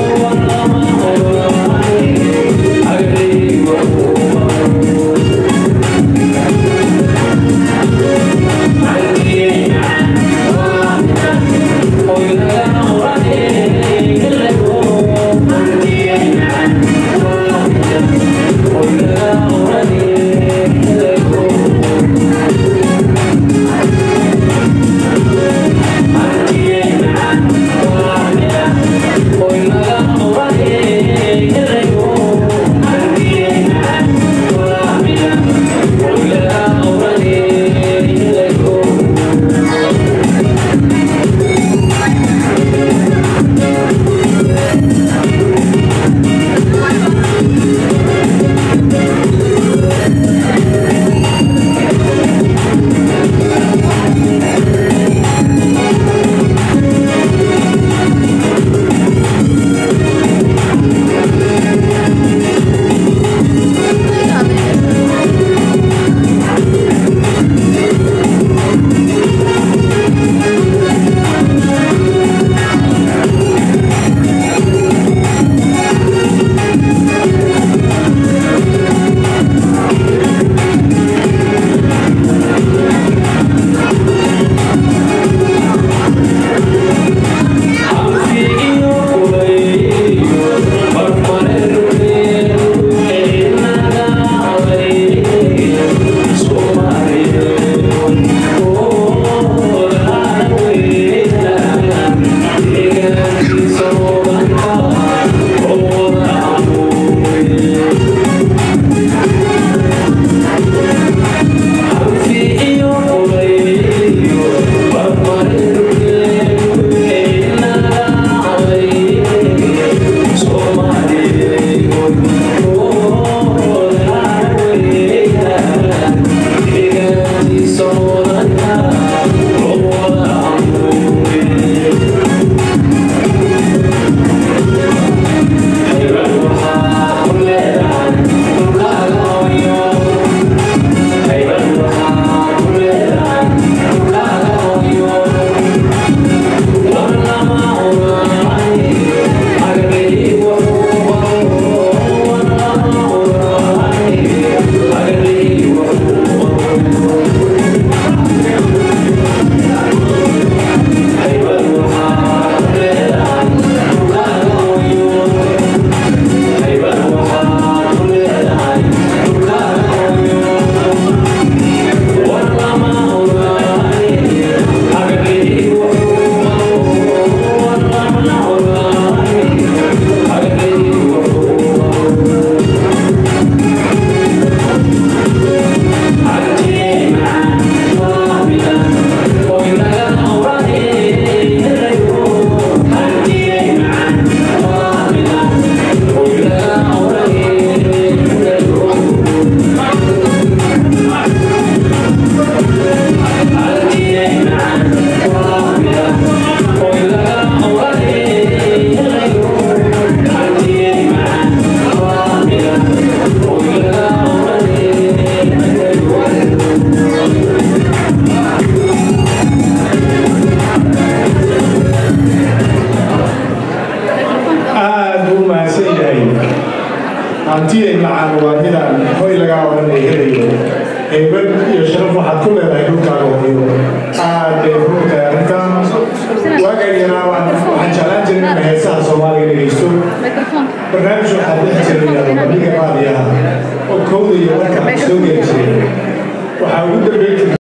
hantiday macaan waa midaan hoy lagaa odhan ay helayo heybad iyo sharaf waxaad ku leedahay dhulkaaga hooyo aad bay runtahay arrintan waagaan yaraa waxaan jeclaan jiray inaan heesaha soomaaliga dhegeysto barnaamij waxaa dhex jiray bandhiga baadiyaha oo kowda iyo marka soo geli jiray waxaa ugu dambeyn